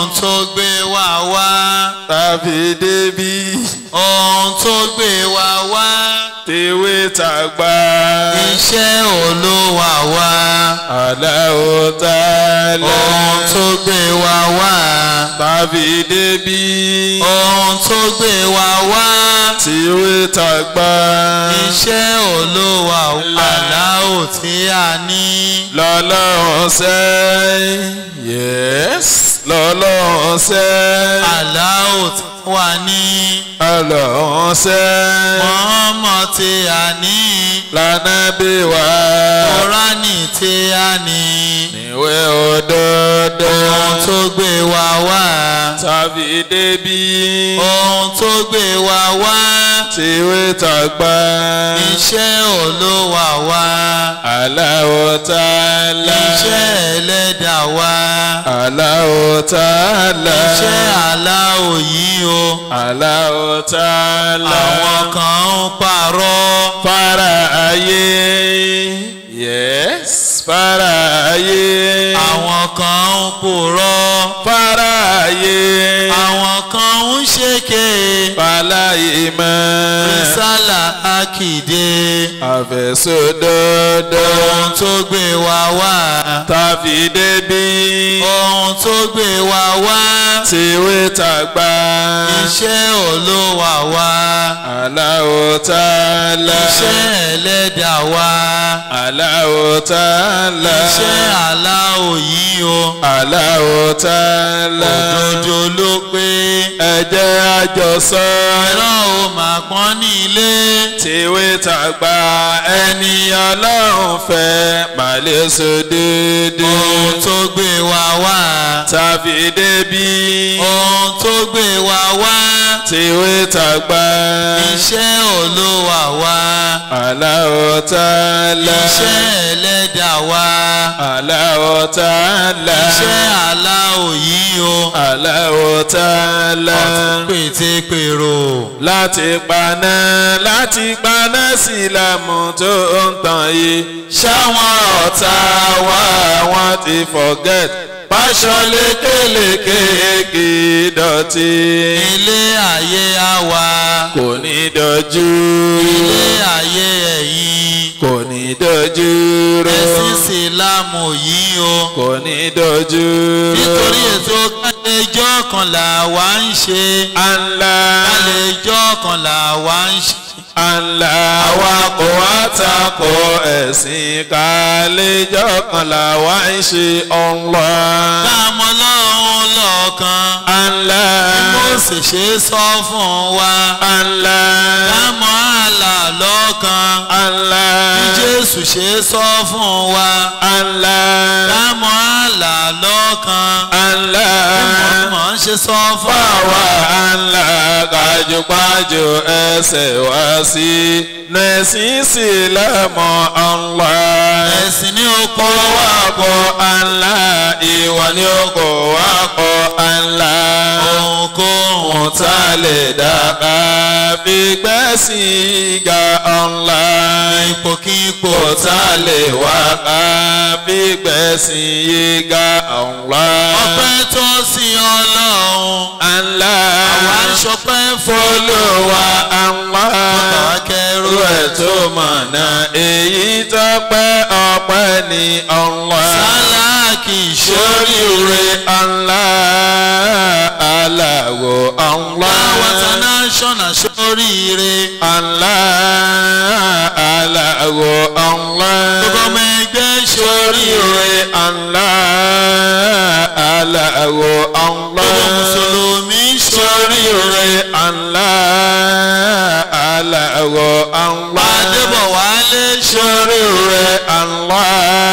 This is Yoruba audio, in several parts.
ohun tó gbé wa wá tàbí débí ohun tó gbé wa wá tèwé tàgbà iṣẹ́ olówà wá aláwo tààlà ohun tó gbé wa wá tàbí débí ohun tó gbé wa wá tèwé tàgbà iṣẹ́ olówà wá aláwọ̀ tí a ní lọ́lọ́run sẹ́ yes lọ́lọ́run sẹ́ aláwọ̀ tí wà ní lọ́lọ́run sẹ́ mọ́mọ́ tí a ní lànàbí wá kúránì tí a ní níwé òdodo ohun tó gbé wa wá tàbí débí ohun tó gbé wa wá tèwé tàgbà iṣẹ́ olówà wá aláwo tààlà iṣẹ́ ẹlẹ́dà wá aláwo tààlà iṣẹ́ aláwọ̀ yìí o aláwo tààlà àwọn kan ń parọ́ fara ayé yes fara ayé àwọn kan ń purọ́ fara ayé àwọn kan ń ṣèké fàlàyé mọ́ rísàlà àkìdé àfẹsọdọdọ ohun tó gbé wa wá tàbí débí ohun tó gbé wa wá tìwé tàgbà iṣẹ́ olówà wá aláwo tààlà iṣẹ́ ẹlẹ́dà wá aláwo tààlà iṣẹ́ aláwọ̀ yìí o aláwo tààlà òdodo ló pé ẹ jẹ́ àjọsọ ẹ̀rọ ò máa pọ́n ní ilé tìwé tàgbà ẹni ọlọ́run fẹ́ màlẹ́ sọ déédéé ohun tó gbé wa wá tàbí débí ohun tó gbé wa wá tìwé tàgbà iṣẹ́ olówà wá aláwo tààlà iṣẹ́ ẹlẹ́dà wá aláwo tààlà iṣẹ́ aláwọ̀ yìí o aláwo tààlà pètèpèrò láti paná láti paná sílámù tó ń tàn yìí ṣáwọn ọ̀tá wa wọ́n ti forget pàṣọ lékeleke kì í dọ̀tí ilé ayé àwa kò ní dojú ilé ayé ẹ̀yìn kò ní dojú ró ẹ̀sìn sílámù yìí o kò ní dojú ró nítorí ètò kálẹ̀jọ́ kan là wá ń ṣe ànlá kálẹ̀jọ́ kan là wá ń ṣe ànlá àwa kò wá takò ẹ̀sìn kálẹ́jọ́ kan làwa ń ṣe ọ̀nlá. káàmọ́ lọ́hún lọ́ọ̀kan ànlá bí mo sì ṣe sọ fún wa ànlá káàmọ́ àlà lọ́ọ̀kan ànlá bí jésù ṣe sọ fún wa ànlá káàmọ́ àlà lọ́ọ̀kan ànlá bí mọ̀ ṣe sọ fún fáwa wa. ànlá kájúpájú ẹsẹ̀ wá sí nẹ̀sìn sílámù ọ̀nlá. ẹ̀sìn ní oko kó wá kó ànlá ìwà ni ó kó wá kó ànlá. ohunkóhun ohun tá a lè dàgbà fi gbẹ́sìn ga ọ̀nlá. ipòkípò kò tá a lè wá ká fi gbẹ̀sìn yé ga ọ̀nlá. ọpẹ́ tó sí ọlọ́run ànlá àwa ń ṣọpẹ́ fún olùwà ànlá. Bàbá kẹrù irú ẹ̀ tó mọ̀nà èyí tó pẹ́ ọpẹ́ ní ọ̀nlá. sáláàkì sórí ìṣòrí rẹ̀ ọ̀nlá aláwọ̀ ọ̀nlá. àwọn international sóríire Allah aláwọ̀ ọ̀nlá. gbogbo ọmọ ẹgbẹ́ sórí sóríire rẹ̀ Allah aláwọ̀ ọ̀nlá. gbogbo mùsùlùmí sórí rẹ̀ Allah aláwọ̀ ọ̀nlá. adébọ̀wálé sórí rẹ̀ Allah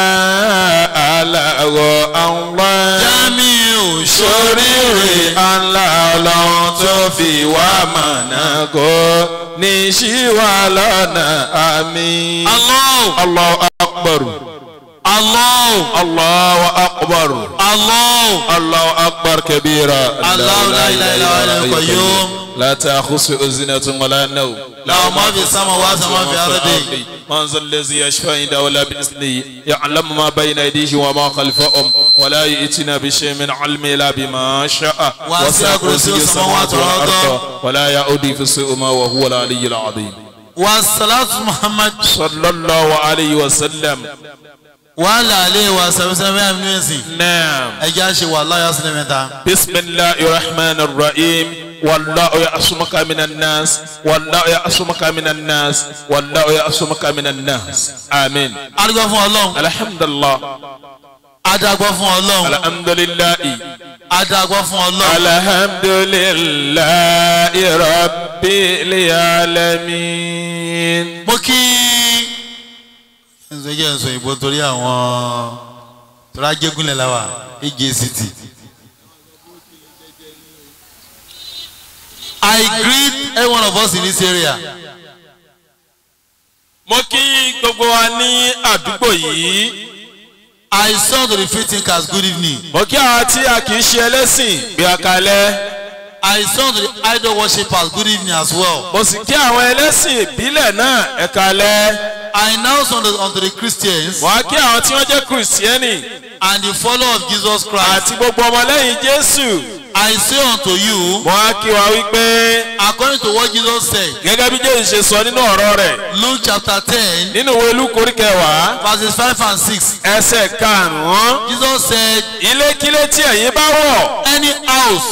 aláwọ̀ ọ̀nlá. jamiu sórí rẹ̀ Allah ọlọ́run tó fi wá mọ̀nà kó ní ṣíwá lọ́nà àmín. Allah Allahu akbar. Allah Allahu akbar. Allah Allahu akbar كبيرا الله لا إله إلا هو الحي القيوم لا تأخذه أزنة ولا نوم له ما في السماوات وما في الأرض من ذا الذي يشفى عنده ولا بإذنه يعلم ما بين أيديه وما خلفهم ولا يأتينا بشيء من علم إلا بما شاء وسع كرسيه السماوات والأرض ولا يؤدي في السوء ما وهو العلي العظيم والصلاة محمد صلى الله عليه وسلم وعلى آله وصحبه أجمعين نعم ẹjẹ́ àṣẹ wà láyà sílẹ̀ mẹ́ta. بسم الله الرحمن الرحيم والله يعصمك من الناس والله يعصمك من الناس والله يعصمك من الناس آمين adigun fún ọlọ́run الحمد لله adagun fún ọlọ́run الحمد لله adagun fún ọlọ́run. الحمد لله رب العالمين mo kí ǹsọ́jẹ́ ǹsọ́ ìbò torí àwọn torí ajégúnlẹ̀ la wà AJCT. I greet every one of us in this area. mo kí gbogbo wa ní àdúgbò yìí I saw to the free thinkers good evening. mo kí àwọn tí a kì í ṣe ẹlẹ́sìn bí akalẹ́ I saw to the idol worshippers good evening as well. mo sì kí àwọn ẹlẹ́sìn ìbílẹ̀ náà ẹ̀kalẹ́ I now saw unto, unto the Christians mo á kí àwọn tí wọ́n jẹ́ kìrìsìtẹ́nì and the follower of Jesus Christ. àti gbogbo ọmọlẹ́yìn jésù I say unto you, mo á kí wa wípé according to what Jesus said, gẹ́gẹ́ bí jésù ṣe sọ nínú ọ̀rọ̀ rẹ̀ Luke chapter 10, nínú ìwé lúkù orí kẹwàá verses 5 and 6. ẹsẹ̀ karùn-ún Jesus said, ilékílé tí ẹ̀yin bá wọ̀ any house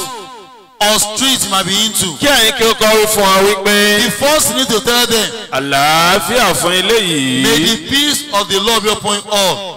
or street you might be into. kí ẹ̀yin kí ó kọ́ wí fún wa wípé The first you need to tell them, àlàáfíà fún ilé may yìí the peace of the Lord be upon all.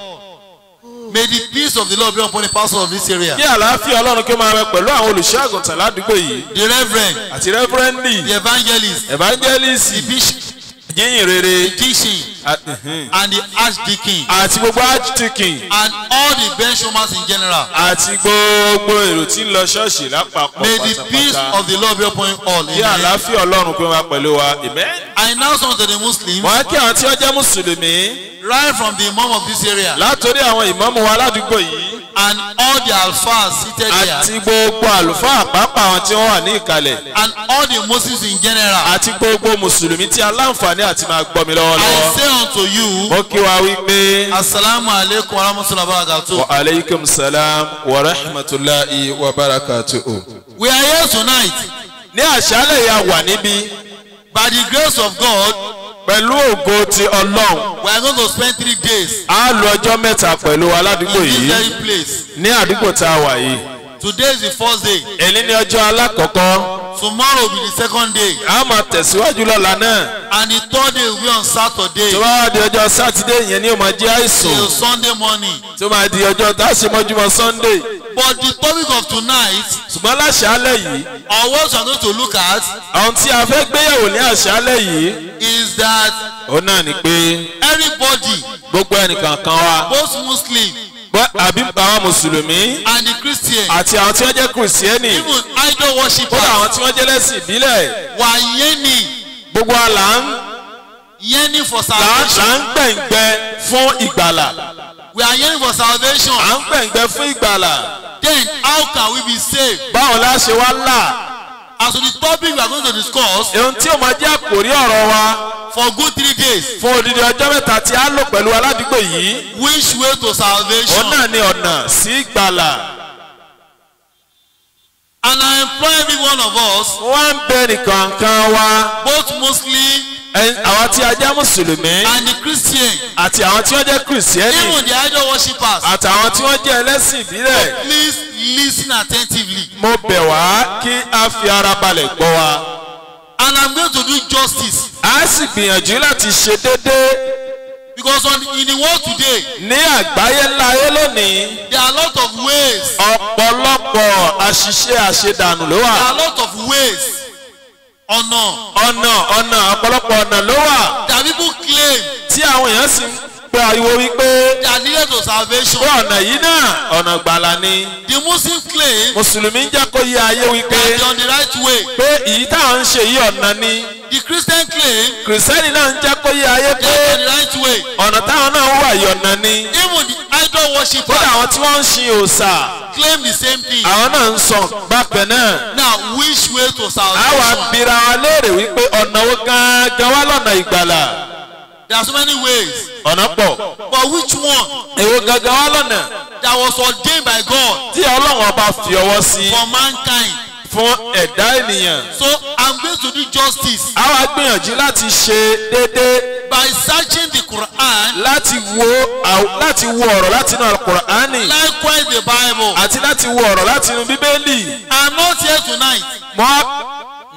May the peace of the Lord be upon the pastor of this area. kí àlàáfíà ọlọ́run kí ó máa bẹ pẹ̀lú àwọn olùṣọ́ àgùntàn ládùúgbò yìí The reverend, àti rẹ́fúrẹ́ndì the evangelist, evangelist the bishop, yíyìn rere the teaching, àti- and the archdeacon, àti gbogbo archdeacon and all the benchwarmers in general. àti gbogbo èrò tí ń lọ ṣọ́ọ̀ṣì lápapọ̀ May the peace pátápátá of the Lord be upon all. kí Amen. àlàáfíà ọlọ́run kí ó máa pẹ̀lú wa amen. I now come to the Muslims, wọ́n á kí àwọn tí wọ́n jẹ́ mùsùlùmí right from the imam of this area, látòrí àwọn ìmáàmù wa ládùúgbò yìí and all the alfas seated àti there, gbogbo àlùfáà àpapọ̀ àwọn tí wọ́n wà ní ìkàlẹ̀ and all the Muslims in general. àti gbogbo mùsùlùmí tí aláǹfààní àti máa gbọ́ mi I lọ́wọ́lọ́wọ́. say unto you, mo kí wa wípé Assalamu alaikum wa rahmatullahi wa barakatuh. wa aleykum salam wa rahmatulahi wa barakatuhu. We are here tonight ní àṣálẹ̀ yà wà níbí by the grace of God. pẹ̀lú ògo ti ọlọ́run We are going to spend three days a lo ọjọ́ mẹ́ta pẹ̀lú aládùúgbò in this yìí very place. ní àdúgbò tá a wà yìí. Today is the first day. èyí ní ọjọ́ alákọ̀ọ́kọ́ Tomorrow will be the second day. a máa tẹ̀síwájú lọ́la náà And the third day will be on Saturday tó bá wá di ọjọ́ sátidé yẹn ní ó máa jẹ́ àìsàn till Sunday morning. tó máa di ọjọ́ tá a ṣe mọ́júmọ́ sunday But the topic of tonight, ṣùgbọ́n láṣálẹ̀ yìí or what we are going to look at, àwọn tí a fẹ́ gbéyàwó ní àṣálẹ̀ yìí is that ó náà ni pé everybody, gbogbo ẹnìkan kan wa both Muslim bọ́- àbí àwọn mùsùlùmí and the Christian, àti àwọn tí wọ́n jẹ́ kìrìsìtẹ́nì even idol kódà worshippers, àwọn tí wọ́n jẹ́ lẹ́sìn ìbílẹ̀ were yearning, gbogbo wa là ń yearning for là ń- là salvation. ń gbẹ̀ngbẹ́ fún ìgbàlà We are yearning for salvation. à ń gbẹ̀ngbẹ́ fún ìgbàlà Then how can we be saved? báwo la ṣe wá là As to the topic we are going to discuss ohun tí ó máa jẹ́ àkòrí ọ̀rọ̀ wa for good three days, fún odidi ọjọ́ mẹ́ta tí a lò pẹ̀lú aládùúgbò yìí which way to òun salvation? náà ni ọ̀nà sí ìgbàlà And I employ every one of us, wọ́n ń bẹ nìkan kan wa both Muslim ẹ- àwọn tí a jẹ́ mùsùlùmí and the Christian, àti àwọn tí wọ́n jẹ́ kìrìsìtẹ́nì even the idol worshippers, àtàwọn tí wọ́n jẹ́ ẹlẹ́sìn ìbílẹ̀ please listen attentively. mo bẹ̀ wá kí a fi ara balẹ̀ gbọ́ wa. And I'm going to do justice a sì gbìyànjú láti ṣe déédéé because on in the world today, ní àgbáyé ńlá ayé lónìí there are a lot of ways. ọ̀pọ̀lọpọ̀ àṣìṣe àṣedànù ló There wà are a lot of ways. Ọ̀nà ọ̀nà ọ̀nà ọ̀pọ̀lọpọ̀ ọ̀nà ló wà that people claim tí àwọn èèyàn sì ń pe ariwo wípé they are needed to salvation. pé ọ̀nà yìí náà ọ̀nà gbàlà ni The Muslim claim mùsùlùmí ń jẹ́ kó yé ayé wípé that they are on the right way. pé èyí táwọn ń ṣe yìí ọ̀nà ni The Christian claim kìrìsìtẹ́nì náà ń jẹ́ kó yé ayé they pé are on the right way. ọ̀nà táwọn náà wà yìí ọ̀nà ni Even the idol kódà worshippers àwọn tí wọ́n ń sin òòṣà claim the same thing. àwọn náà ń sọ bákan náà Now, which way to àwa salvation? bira wa léèrè wípé ọ̀nà wo gangan wá lọ́nà ìgbàlà There are so many ways. ọ̀nà pọ̀ But which one èwo gangan wá lọ́nà that was ordained by God tí ọlọ́run ọba fi ọwọ́ sí for mankind? fún ẹ̀dá ènìyàn So I'm going to do justice àwa gbìyànjú láti ṣe déédéé by searching the Quran, láti wo àw- láti wo ọ̀rọ̀ láti inú Al-Qur'ani likewise the Bible. àti láti wo ọ̀rọ̀ láti inú bíbélì I'm not here tonight. mọ́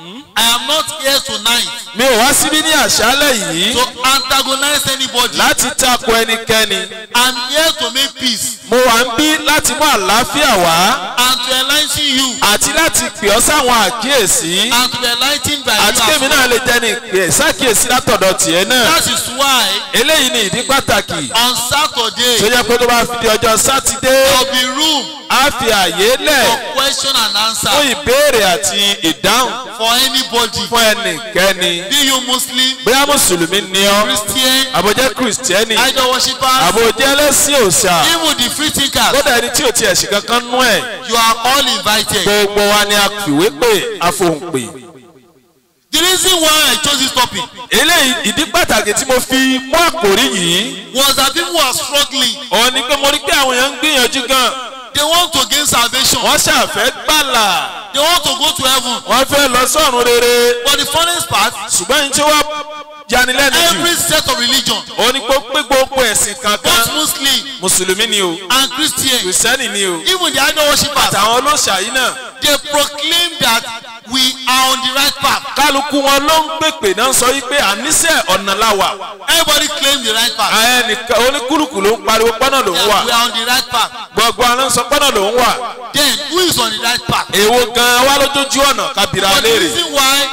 I am not here tonight mi ò wá síbí ní àṣálẹ̀ yìí to antagonize anybody. láti tako ẹnikẹ́ni I'm here to make peace mo wà ń bí láti mú àlàáfíà wá and to enlighten you àti láti pè ọ́ sáwọn àkíyèsí and to be enlightened by àti you kémi as náà well. lè jẹ́ ní ìpè sákìyèsí látọ̀dọ̀ tiẹ̀ náà That is why eléyìí ni ìdí pàtàkì on tó Saturday yẹ pé tó bá fi di ọjọ́ sátidé there will be room á fi àyè lẹ̀ for question and fún answer ìbéèrè àti ìdáhùn for anybody. fún ẹnikẹ́ni Be you Muslim, bóyá mùsùlùmí ni ọ́ Christian, àbójẹ́ kìrìsìtẹ́nì idol worshippers, àbójẹ́ ẹlẹ́sìn òòṣà even the free thinkers. kódà ẹni tí ò tiẹ̀ sí kankan nú ẹ̀ You are all invited. gbogbo wa ni a fìwé pè àfohùnpè. The reason why I chose this topic eléyìí ìdí pàtàkì tí mo fi mú àkòrí yìí was that people were struggling. òun ni pé mo rí pé àwọn èèyàn ń gbìyànjú gan They want to gain salvation. wọ́n ṣàfẹ́ gbàlà They want to go to heaven. wọ́n fẹ́ lọ sọ́run rere But the funniest part, ṣùgbọ́n ní tí wọ́n yanilẹ́nu jù every set of religion, òun ni pé pé gbogbo ẹ̀sìn kankan both Muslim mùsùlùmí ni o and Christian, kìrìsìtẹ́nì ni o even the idol worshippers, àtàwọn olóṣà yìí náà they proclaim that we are on the right path. kálukú wọn ló ń pèpè náà sọ yìí pé àníṣe ọ̀nà la wà Everybody claim the right path. ẹnìkan oníkúlùkù ló ń pariwo pọ́nà ló ń That wà we are on the right path. gbogbo àwọn sọ pọ́nà ló ń wà Then who is on the right path? èwo gan-an wá lójójú ọ̀nà kábìrà But the léèrè. reason why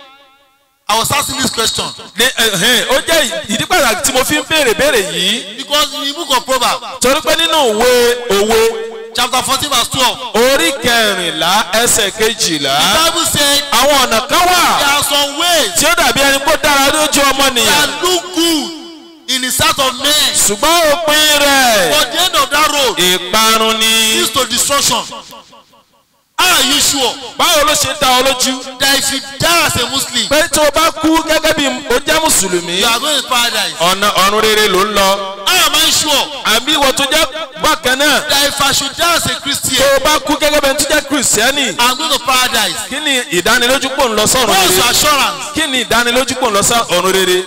I was asking this question ní ẹhìn ó jẹ́ ìdí pàtàkì tí mo fi ń béèrè béèrè yìí because in the book of Proverbs, torí pé nínú òwe òwe chapter fourteen verse twelve, orí kẹrìnlá ẹsẹ̀ kejìlá the Bible said àwọn ọ̀nà kan wà there are some ways tí ó dàbí ẹni kó dára lójú ọmọnìyàn that look good in the sight of men, ṣùgbọ́n òpin rẹ̀ but the end of that road ìparun ni leads to destruction. How are you sure báwo ló ṣe dá ọ lójú that if you die as a Muslim, pé tó o bá kú gẹ́gẹ́ bí o jẹ́ mùsùlùmí you are going to paradise? ọ̀nà ọ̀run rere ló ń lọ How am I sure àbí ìwọ tó jẹ́ bákan náà that if I should die as a tó Christian, o bá kú gẹ́gẹ́ bí ẹni tó jẹ́ kìrìsìtẹ́nì I'm going to paradise? kí ni ìdánilójú pò ń lọ sọ́run What's your rere assurance? kí ni ìdánilójú pò ń lọ sọ́run rere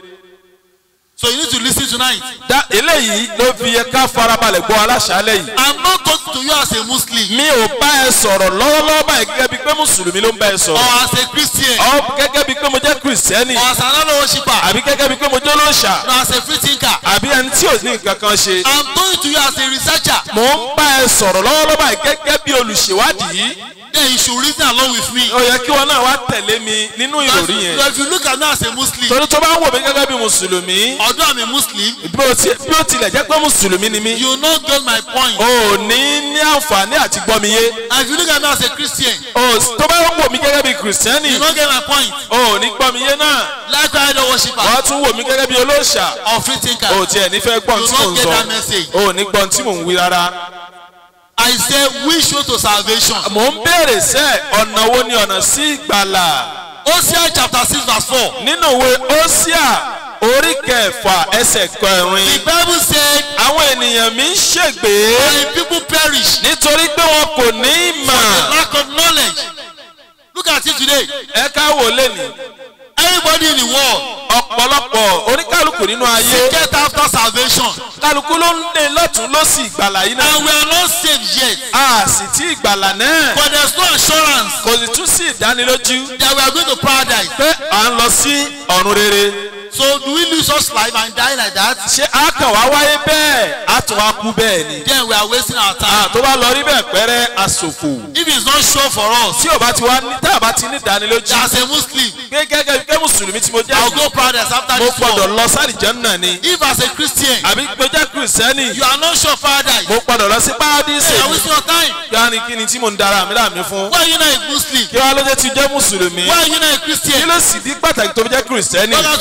So you need to listen tonight. dá eléyìí ló fi yẹ ká farabalẹ̀ gbọ́ aláṣálẹ̀ yìí I'm not talking to you as a Muslim mi ò bá ẹ sọ̀rọ̀ lọ́wọ́lọ́wọ́ báyìí gẹ́gẹ́ bíi pé mùsùlùmí ló ń bá ẹ or sọ̀rọ̀ as a Christian ọ gẹ́gẹ́ bíi pé mo jẹ́ kìrìsìtẹ́nì or as an idol worshiper àbí gẹ́gẹ́ bíi pé mo jẹ́ olóòṣà or as a free thinker. àbí ẹni tí ò ní nǹkan kan ṣe I'm talking to you as a researcher. mò ń bá ẹ sọ̀rọ̀ lọ́wọ́lọ́wọ́ báyìí gẹ́gẹ́ bí olùṣèwádìí Then you should reason along with me. ó yẹ kí wọn náà wá tẹ̀lé mi nínú ìròrí yẹn So if you look at me as a Muslim, torí tó bá ń wò mí gẹ́gẹ́ bí mùsùlùmí although I'm a Muslim, bí ó ti- bí ó tilẹ̀ jẹ́ pé mùsùlùmí ni mí you will not get my point. ò ní ní àǹfààní àti gbọ́ mi yé And if you look at me as a Christian, Ò- tó bá ń wò mí gẹ́gẹ́ bí kìrìsìtẹ́nì you will not get my point. ò ní gbọ́ mi yé náà Like idol worshiper wọ́n tún wò mí gẹ́gẹ́ bí olóòṣà or free thinker, ò tiẹ̀ nífẹ̀ẹ́ gbọ́n you tí mò will ń not get sọ that message. ò ní gbọ́n tí mò ń wí rárá. I say which way to salvation? mò ń béèrè sẹ́ ọ̀nà wo ni ọ̀nà sí ìgbàlà Hosea chapter six verse four. nínú ìwé Hósíà orí kẹfà ẹsẹ̀ The kẹrin Bible said, àwọn ènìyàn mi ń ṣègbé "My people perish nítorí pé wọn kò ní for ìmọ̀ the lack of knowledge." Look at it today. ẹ ká wò lẹ́nu Everybody in the world ọ̀pọ̀lọpọ̀ oníkálukú nínú ayé get after salvation, kálukú ló ń lé lọ́tún lọ́sì ìgbàlà yìí náà and we are not saved yet. a sì tí ìgbàlà náà But there's no assurance kò sì tún sí ìdánilójú that we are going to paradise. pé à ń lọ sí ọ̀run rere So do we lose us life and die like that? ṣé a kàn wá wáyé bẹ́ẹ̀ a tún wá kú bẹ́ẹ̀ ni Then we are wasting our a time. tó bá lọ rí bẹ́ẹ̀ pẹ́rẹ́ aṣòfò If it's not sure for us, tí o bá ti wá ní tá a bá ti ní ìdánilójú as a Muslim, pé gẹ́gẹ́ bí mùsùlùmí tí mo jẹ́ I'll go paradise after mo this gbọ́dọ̀ world. lọ sálìjẹ́ náà ni If as a Christian, àbí mo jẹ́ kìrìsìtẹ́nì you are not sure of paradise, mo gbọ́dọ̀ lọ sí párádísè you are mi wasting your time. kí wá ní kí ni tí mo ń dara mi láàmì fún Why are you not a Muslim? kí wá ló dé ti jẹ́ mùsùlùmí Why are you not a kí Christian? ló sì di pàtàkì tó fi jẹ́ kìrìsìtẹ́nì God has to be a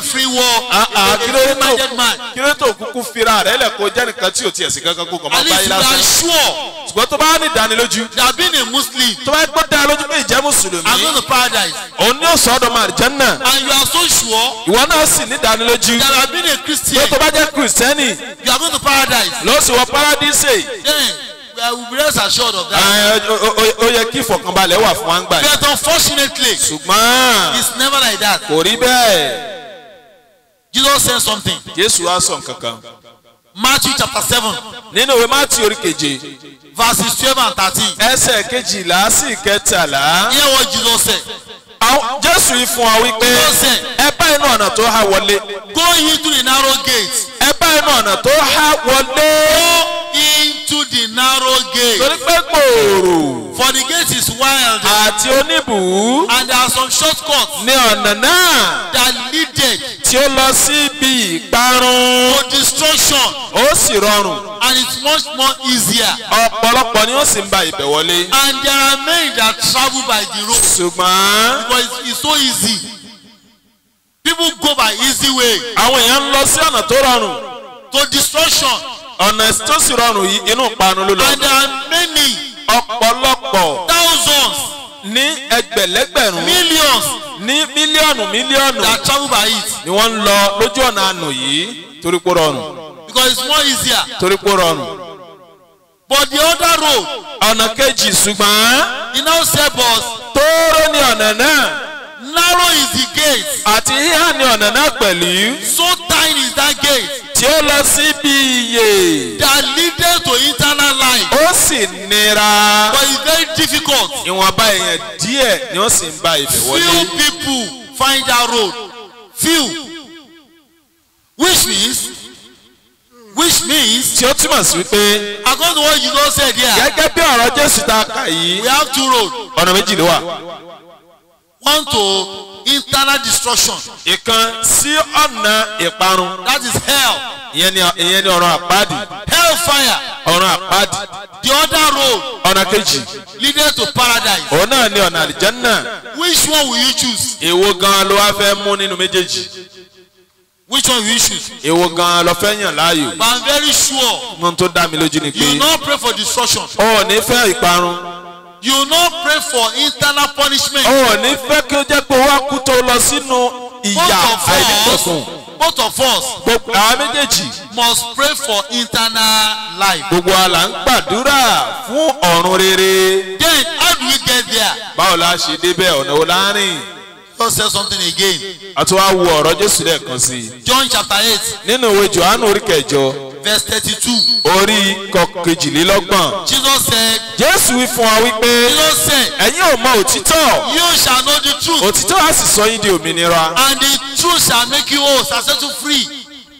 free war, Ah, ah, a, kí a ló dé free-minded tó man. kí ló dé tó kúkú fira rẹ lẹ kó jẹ́ nìkan tí o tiẹ̀ sí kankan kó kàn máa At bá least yín you are lásán sure ṣùgbọ́n tó bá ní ìdánilójú that being a Muslim, tó bá gbọ́ dá lójú pé ìjẹ́ I'm mùsùlùmí going to paradise. òun ní òsàn ọdọ màrìjánná And you are so sure ìwọ náà sì ní ìdánilójú that I've been a pé Christian, tó bá jẹ́ kìrìsìtẹ́nì you are going to paradise. ló sì wọ paradíṣe Then we will be rest assured of that. ẹ, ó- ó- ó- ó yẹ kí ìfọ̀kànbalẹ̀ wà fún wa ń gbà yìí But unfortunately, ṣùgbọ́n it's never like that. kò rí bẹ́ẹ̀ Jesus said something. jésù wá sọ nǹkan kan Matthew chapter 7, nínú ìwé mátì orí keje verses 12 and 13. ẹsẹ̀ kejìlá sí kẹtàlá Hear what Jesus said. àwọn jésù yìí fún wa wípé Jesus said, ẹ bá inú ọ̀nà tó há wọlé Go into the narrow gate. ẹ bá inú ọ̀nà tó há wọlé Go into the narrow gate. torí pé gbòòrò For the gate is wild, àti oníbùú and there are some shortcuts ní ọ̀nà náà that leaded tí ó lọ sí ibi ìparun to destruction, ó sì rọrùn and it's much more easier. ọ̀pọ̀lọpọ̀ ni ó sì ń ba ibẹ̀ wọlé And there are many that travel by the road ṣùgbọ́n because it's, it's so easy. People go by easy way àwọn èèyàn ń lọ sí ọ̀nà tó rọrùn to destruction, ọ̀nà tó sì rọrùn yìí inú ìparun ló lọ and there are many ọ̀pọ̀lọpọ̀ thousands, ní ẹgbẹ̀lẹ́gbẹ̀rún millions ní mílíọ̀nù mílíọ̀nù that travel by it ni wọ́n ń lọ lójú ọ̀nà àná yìí torí pé ó rọrùn because it's more easier. torí pé ó rọrùn But the other road, ọ̀nà kejì ṣùgbọ́n he now said, but tóóró ni ọ̀nà náà narrow is the gate, àti híhá ni ọ̀nà náà pẹ̀lú so tiny is that gate tí ó lọ síbi ìyè that leaded to eternal life. ó sì nira But it's very difficult. ìwọ̀nba èèyàn díẹ̀ ni wọ́n sì ń ba ibẹ̀ wọlé Few people find that road. Few. Which means, which means, tí ó túmọ̀ sí wípé according to what you just said here, gẹ́gẹ́ bí ọ̀rọ̀ jésù ta kà yìí we have two roads. ọ̀nà méjì ló wà One to internal destruction. ìkan sí ọ̀nà ìparun That is hell. ìyẹn ni ìyẹn ni ọ̀rọ̀ àpáàdì Hellfire. ọ̀rọ̀ àpáàdì The other road ọ̀nà kejì leading to paradise. òun náà ni ọ̀nà àlìjánná Which one will you choose? èwo gan ló wá fẹ́ mú nínú méjèèjì Which one will you choose? èwo gan ló fẹ́ yàn láàyò But I'm very sure ohun tó dá mi lójú ni pé you will not pray for destruction. o ò ní fẹ́ ìparun You will not pray for internal punishment. o ò ní fẹ́ kí ó jẹ́ pé wá kú tó lọ sínú ìyà Both of àìnípẹ̀kùn us, both of us gbogbo àwọn méjèèjì must pray for internal life. gbogbo wa là ń gbàdúrà fún ọ̀run rere Then how do we get there? báwo la ṣe débẹ̀ ọ̀nà wo la rìn God said something again. a tún wá wo ọ̀rọ̀ jésù lẹ́ẹ̀kan sí i John chapter 8, nínú ìwé johannu orí kẹjọ verse 32. orí kọkejìlélọ́gbọ̀n Jesus said, jésù wí fún wa wípé Jesus said, ẹ̀yin ò mọ òtítọ́ You shall know the truth, òtítọ́ á sì sọ yín di òmìnira and the truth shall make you whole, shall set you free.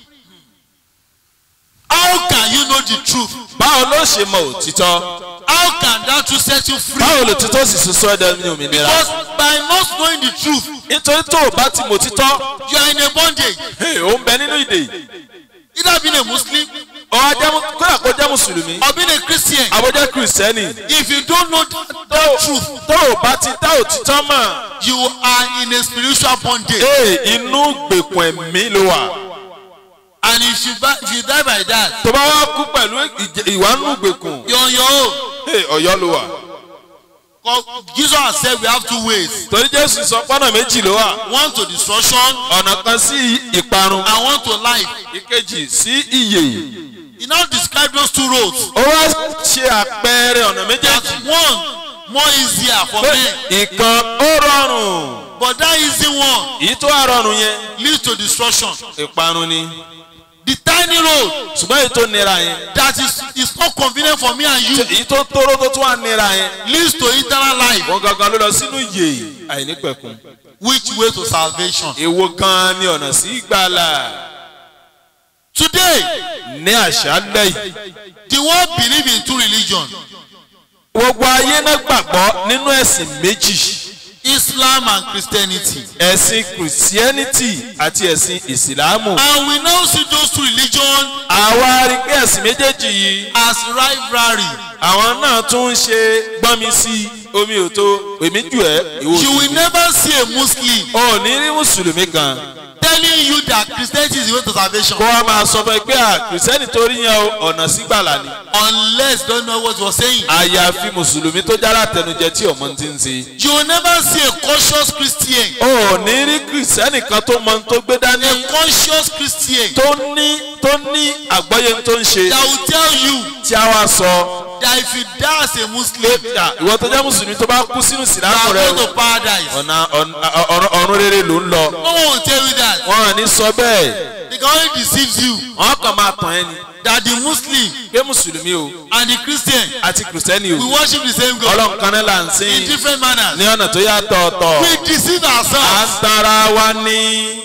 How can you know the truth? báwo ló ṣe mọ òtítọ́ How can that truth set you free? báwo lòtítọ́ sì ṣe sọ ẹ̀dá ní òmìnira Because by not knowing the truth, nítorí tó o bá ti mọ òtítọ́ you are in a bondage. hey, ó ń bẹ nínú ìdè Either being a Muslim ọ ajẹ́mu kódà kó jẹ́ mùsùlùmí or being a Christian. àbójẹ́ kìrìsìtẹ́nì If you don't know the, tó the truth, tó o bá ti dá òtítọ́ mọ̀ you are in a spiritual bondage. ee inú gbèkùn ẹ̀mí ló wà And if you, buy, if you die by that, tó bá wá kú pẹ̀lú ìjẹ- ìwà nínú gbèkùn you're on your own. ee ọ̀yọ́ ló wà 'Cause Jesus has said we have two ways. torí jésù sọ pọ́nà méjì ló wà One to destruction ọ̀nà kan sí ìparun and one to life. ìkejì sí ìyè He now described those two roads. ó wá ṣe àpẹẹrẹ ọ̀nà That méjèèjì one more easier for pé men. ìkan ó rọrùn But that easy one èyí tó wà rọrùn yẹn leads to destruction. ìparun ni The tiny road ṣùgbọ́n èyí tó nira yẹn that is, is not convenient for me and you èyí tó tóró tó tún wà nira yẹn leads to eternal life. wọn gangan ló lọ sínú yè àìnípẹ̀kun Which way to salvation? èwo gan ni ọ̀nà sí ìgbàlà Today, ní àṣálẹ̀ yìí the world believe in two religions, gbogbo ayé náà gbàgbọ́ nínú ẹ̀sìn méjì Islam and Christianity. ẹ̀sìn kìrìsìẹ́nìtì àti ẹ̀sìn ìsìlámù And we now see those two religions àwa rí pé ẹ̀sìn méjèèjì yìí as rivalry. àwọn náà tún ń ṣe gbọ́nmi sí omi ò tó èmi jù ẹ́ ìwọ You will òṣèlú never see a Muslim ò ní rí mùsùlùmí kan tell telling you that Christianity is the way to salvation kó wá máa sọ fún ẹ pé à kìrìsìtẹ́nì tó rí yẹn o ọ̀nà sígbàlà ni unless you don't know what you are saying. àyàfi mùsùlùmí tó jára tẹnujẹ tí ọmọ ti ń ṣe. You will never see a conscious Christian. o ò ní rí kìrìsìtẹ́nì kan tó mọ ohun tó gbé dání A conscious Christian tó ní tó ní àgbọ́yé ohun tó ń ṣe that will tell you tí a wá sọ that if you die as a Muslim, pé à, ìwọ tó jẹ́ mùsùlùmí tó bá kú sínú you sìlámù are rẹ going to paradise. ọ̀nà ọ̀nà- ọ̀run ọ̀run rere ló ń lọ. No one will tell you that. wọn à ní sọ bẹ́ẹ̀ They can only deceive you wọn kàn máa tàn ẹ́ ni that the Muslim pé mùsùlùmí o and the Christian àti kìrìsìtẹ́nì we o worship the same God ọlọ́run kan náà là ń in sìn different manners. ní ọ̀nà tó yàtọ̀ ọ̀tọ̀ We deceive à ń ourselves. tara wa ní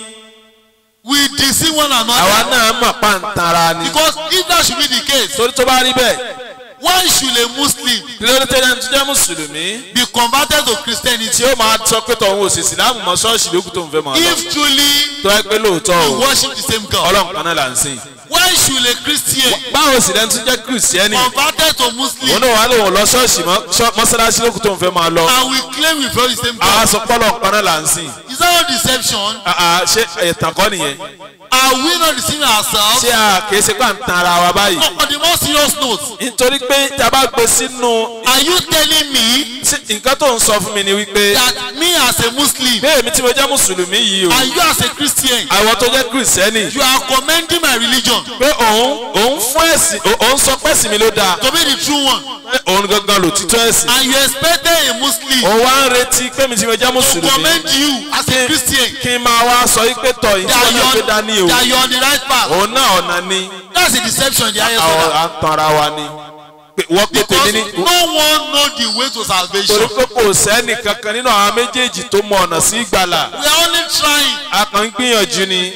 We deceive one àwa another. náà mọ̀ pa ń tara ni Because if that should be the case, torí tó bá rí bẹ́ẹ̀ why should a Muslim kí ló dé tẹ́lẹ̀ tó jẹ́ mùsùlùmí be converted to Christianity tí ó máa sọ pé tọ̀hún òsì ìsìlámù mọ́ ṣọ́ọ̀ṣì lókù tó ń fẹ́ mọ́ ọ lọ if truly tó ẹ pé lóòótọ́ we o worship the same God? ọlọ́run kan náà là ń sìn Why should a Christian báwo sì lẹ́nu tó jẹ́ kìrìsìtẹ́nì converted to òun Muslim náà wà lóun lọ ṣọ́ọ̀ṣì mọ́ ṣọ́- mọ́sálásí lókù tó ń fẹ́ máa lọ and we claim we follow the same àwa God? sọ pọ́lọ̀ kan náà là ń sìn Is that not deception? àà ṣé ẹ̀tàn kọ́ nìyẹn Are we not deceiving ourselves? ṣé a kìí ṣe pà ń tan ara wa báyìí No, on the more serious note, nítorí pé tá a bá gbé sínú are you telling me sí- nǹkan tó ń sọ fún mi ni wípé that me as a Muslim bí èmi tí mo jẹ́ mùsùlùmí yìí o and you as a Christian, àwọn tó jẹ́ kìrìsìtẹ́nì you are commending my religion pé òun òun fún ẹ̀sìn ó- òun sọ pẹ́sìn mi ló dáa to be the true one pé òun gangan ló títọ́ ẹ̀sìn and you expected a Muslim òun wá ń retí pé mi tí mo jẹ́ to mùsùlùmí commend you as a Christian kí n máa wá sọ yí pé tọ̀ yìí tí that wọ́n you náà gbé are, dání o that you are on the right path. òun náà ọ̀nà ni That's a deception in the highest àwọn order. à ń tan ara wa ni Pé wọ́n pé Because tèmi ní no one know the way to torí salvation. pé kò sẹ́nì kankan nínú àwọn méjèèjì tó mọ ọ̀nà sí ìgbàlà We are only trying. a kàn ń gbìyànjú ni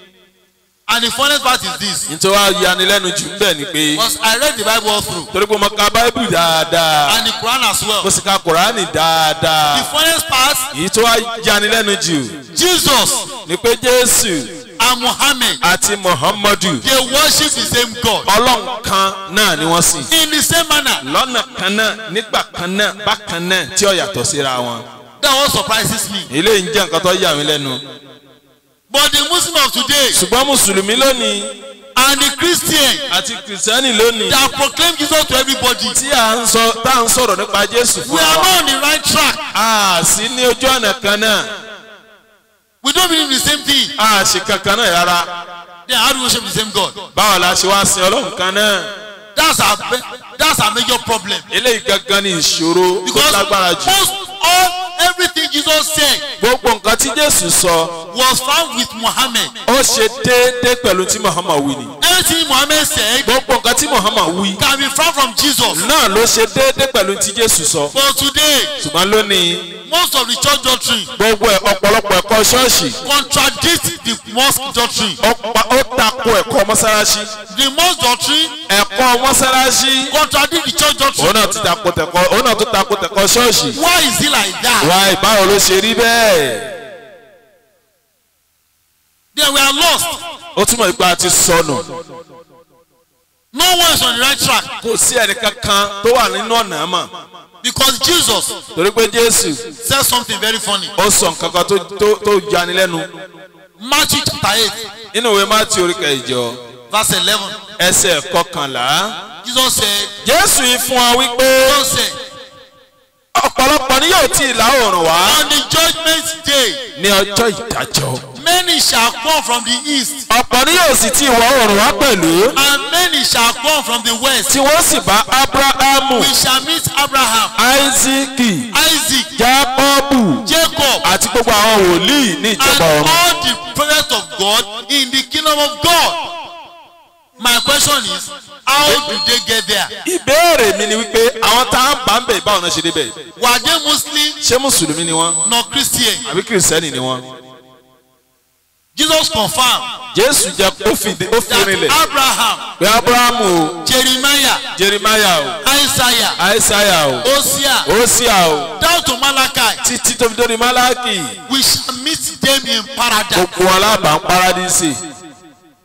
And the funniest part is this. nítorí wàá yanilẹ́nu jù ń bẹ̀ ni pé Because I read the Bible all through torí pé mo ka báíbù dáadáa and the Quran as well. mo sì ka kùránì dáadáa The funniest part, èyí tó wá yanilẹ́nu jù Jesus ni pé jésù and Muhammad, àti muhammadu they worship the same God ọlọ́run kan náà ni wọ́n sìn in the same manner. lọ́nà kan náà nígbà kan náà bákan náà tí ó yàtọ̀ síra wọn That what surprises me. eléyìí ń jẹ́ nǹkan tó yà mí lẹ́nu But the Muslim of today ṣùgbọ́n mùsùlùmí lónìí and the Christian àti kìrìsìtẹ́nì lónìí that proclaim Jesus to everybody, tí à ń sọ tá à ń sọ̀rọ̀ nípa jésù fún we are wa not on the right track. a sì ní ojú ọ̀nà kan náà We don't believe the same thing. a sì kankan náà rárá Then how do we worship the same God? báwo la ṣe wá sin ọlọ́run kan náà That's our be- that's our major problem. eléyìí gangan ni ìṣòro tó Because lágbára jù most all everything Jesus said gbogbo nǹkan tí jésù sọ was found with Muhammad. ó ṣe déédéé pẹ̀lú tí muhammad wí ni Everything Muhammad said gbogbo nǹkan tí muhammad wí can be found from Jesus. náà ló ṣe déédéé pẹ̀lú tí jésù sọ But today, ṣùgbọ́n lónìí most of the church doctrine gbogbo ẹ̀ ọ̀pọ̀lọpọ̀ ẹ̀kọ́ ṣọ́ọ̀ṣì contradict the mosque doctrine. ó pa- ó tako ẹ̀kọ́ mọ́sálásí The mosque doctrine ẹ̀kọ́ mọ́sálásí contradict the church doctrine. òun náà ti tako tẹ̀kọ́ òun náà tó tako tẹ̀kọ́ ṣọ́ọ̀ṣì Why is it like that? wá ìbáwo ló ṣe rí bẹ́ẹ̀ Then we are lost. ó túmọ̀ ìgbà ti sọnù No one is on the right track kò sí ẹnìkankan tó wà nínú ọ̀nà mọ̀ because Jesus torí pé jésù said something very funny. ó sọ nǹkan kan tó tó tó yani lẹ́nu Matthew chapter 8, nínú ìwé mátí orí kẹjọ verse 11. ẹsẹ̀ kọkànlá Jesus said, jésù yìí fún wa wípé Jesus said, ọ̀pọ̀lọpọ̀ ni yóò ti ìlà oòrùn wá On the judgment day, ní ọjọ́ ìdájọ́ many shall come from the east, ọ̀pọ̀ ni yóò sì ti ìwọ̀ oòrùn wá pẹ̀lú and many shall come from the west. tí wọ́n sì bá abrahamu We shall meet Abraham, isaki Isaac, jacobu Jacob, àti gbogbo àwọn wòlíì ní and ìjọba ọ̀run. all the prophets of God in the kingdom of God. My question is, how do they get there? ìbéèrè mi ni wípé àwọn tá a bá ń bẹ̀ báwọn náà ṣe débẹ̀ Were they Muslim, ṣé mùsùlùmí ni wọ́n not Christian? àbí kìrìsìtẹ́nì ni wọ́n. Jesus confirmed jésù jẹ́ ó fi ó fi that rinlẹ̀ Abraham, pé abrahamu o Jeremiah, jeremiah o Isaiah, aisaiah o Hosea, osia o down to Malachi, títí tó fi dórí malaki we shall meet them in paradise. gbogbo alábàá paradísì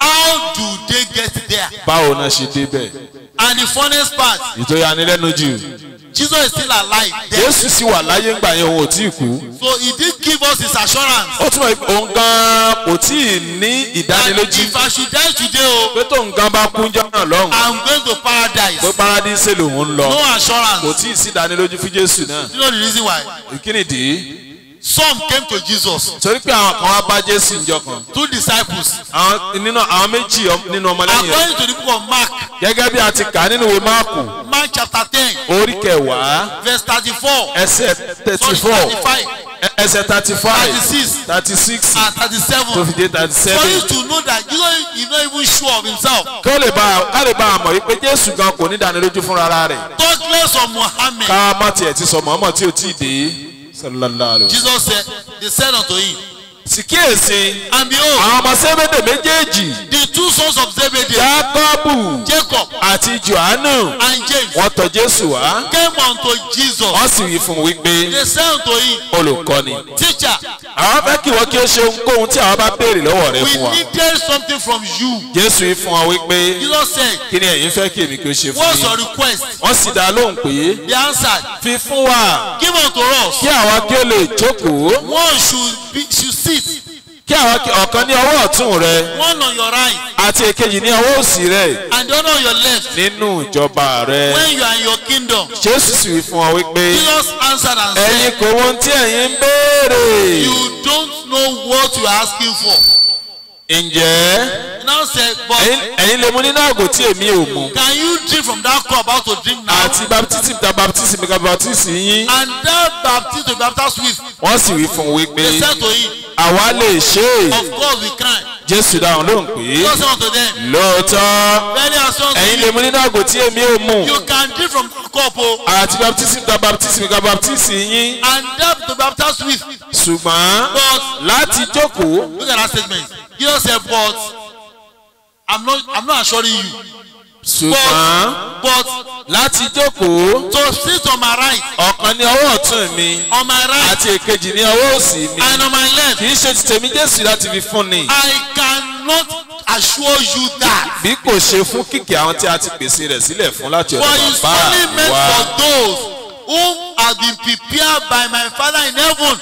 how do they get there? báwo náà ṣe débẹ̀ And the funniest part, ìtòyanilẹ́nu jù Jesus is still alive. There. jésù sì wà láyé ńgbà yẹn òun ò tí ì kú So he did give us his assurance ó túmọ̀ pé òun gan kò tí ì ní that ìdánilójú if I should die today, oh, pé tóun gan bá kú jọ́ náà lọ́hùn I'm going to paradise. pé paradíṣe lòun ń lọ No kò assurance. tí ì sí ìdánilójú fún jésù náà You know the reason why? kí nìdí Some came to Jesus, torí pé àwọn kan wá bá jésù ńjọ́ kan two disciples. àwọn nínú àwọn méjì ọ- nínú ọmọlẹ́yìn rẹ̀ According to the book of Mark, gẹ́gẹ́ bí a ti kà á nínú ìwé máàkù Mark chapter 10, orí kẹwàá verse 34, ẹsẹ̀ thirty sorry, four 35, ẹsẹ̀ thirty five 36, thirty six and tó 37. fi dé thirty For seven you to know that Jesus is not even sure of himself. kí ó lè bá ká lè bá a mọ̀ wípé jésù gan kò ní ìdánilójú fúnra rẹ̀ Talk less of Muhammad. ká má tiẹ̀ ti sọ mọ́mọ́ tí ò tí ì dé sallallahu alayhi wa sallam. Jesus said, they said unto him, sì kíyèsí and behold, àwọn ọmọ sẹ́mẹ́dẹ̀ méjèèjì the two sons of Zebedee, jákọ́bù Jacob àti johannu and James, wọ́n tọ̀ jésù wá came unto Jesus. wọ́n sì wí fún un wípé They said unto him, olùkọ́ni Teacher, àwọn fẹ́ kí wọ́n kí ó ṣe ohunkóhun tí àwọn bá béèrè lọ́wọ́ rẹ we fún wa needed something from you. jésù wí fún wọn wípé Jesus said, kí ni ẹ̀yin fẹ́ kí èmi kí ó ṣe fún What's yín your request? wọ́n sì dá lóhùn pé They answered, fi fún wa Give unto us. kí àwa kí ó lè jókòó One should be should sit, kí àwa kí ọ̀kan ní ọwọ́ ọ̀tún rẹ one on your right, àti èkejì ní ọwọ́ òsì rẹ and the other on your left. nínú ìjọba rẹ When you are in your kingdom. jésù sì wí fún wọn wípé Jesus answered and ẹ̀yin said, kò wọ́n tí ẹ̀yin ń béèrè You don't know what you are asking for. ǹjẹ́ He now said, But ẹ̀yin- ẹ̀yin lè mu nínú àgò tí èmi ò mu can you drink from that cup out to drink now? àti baptism ta baptism ka baptism yín And that baptism to be baptized with, wọ́n sì wí fún un wípé they said to him, àwa lè ṣe é Of course we can. jésù dáhùn lóhùn pé Jesus said unto them, lóòótọ́ Very as soon ẹ̀yin as lè mu nínú àgò tí èmi ò mu you can drink from that cup, oh, àti baptism ta baptism ka baptism yín and that to be baptized with. ṣùgbọ́n But láti jókòó look at that statement. Jesus said, But I'm not I'm not assuring you. ṣùgbọ́n But láti jókòó to sit on my right, ọ̀kan ní ọwọ́ ọ̀tún mi on my right, àti èkejì ní ọwọ́ òsì mi and on my left, kì í ṣe ti tèmi jésù láti fi fún ni I cannot assure you that. bí kò ṣe fún kìkì àwọn tí a ti pèsè rẹ̀ sílẹ̀ fún láti For ọ̀dọ̀ it's bàbá only meant wa for those whom have been prepared by my Father in heaven.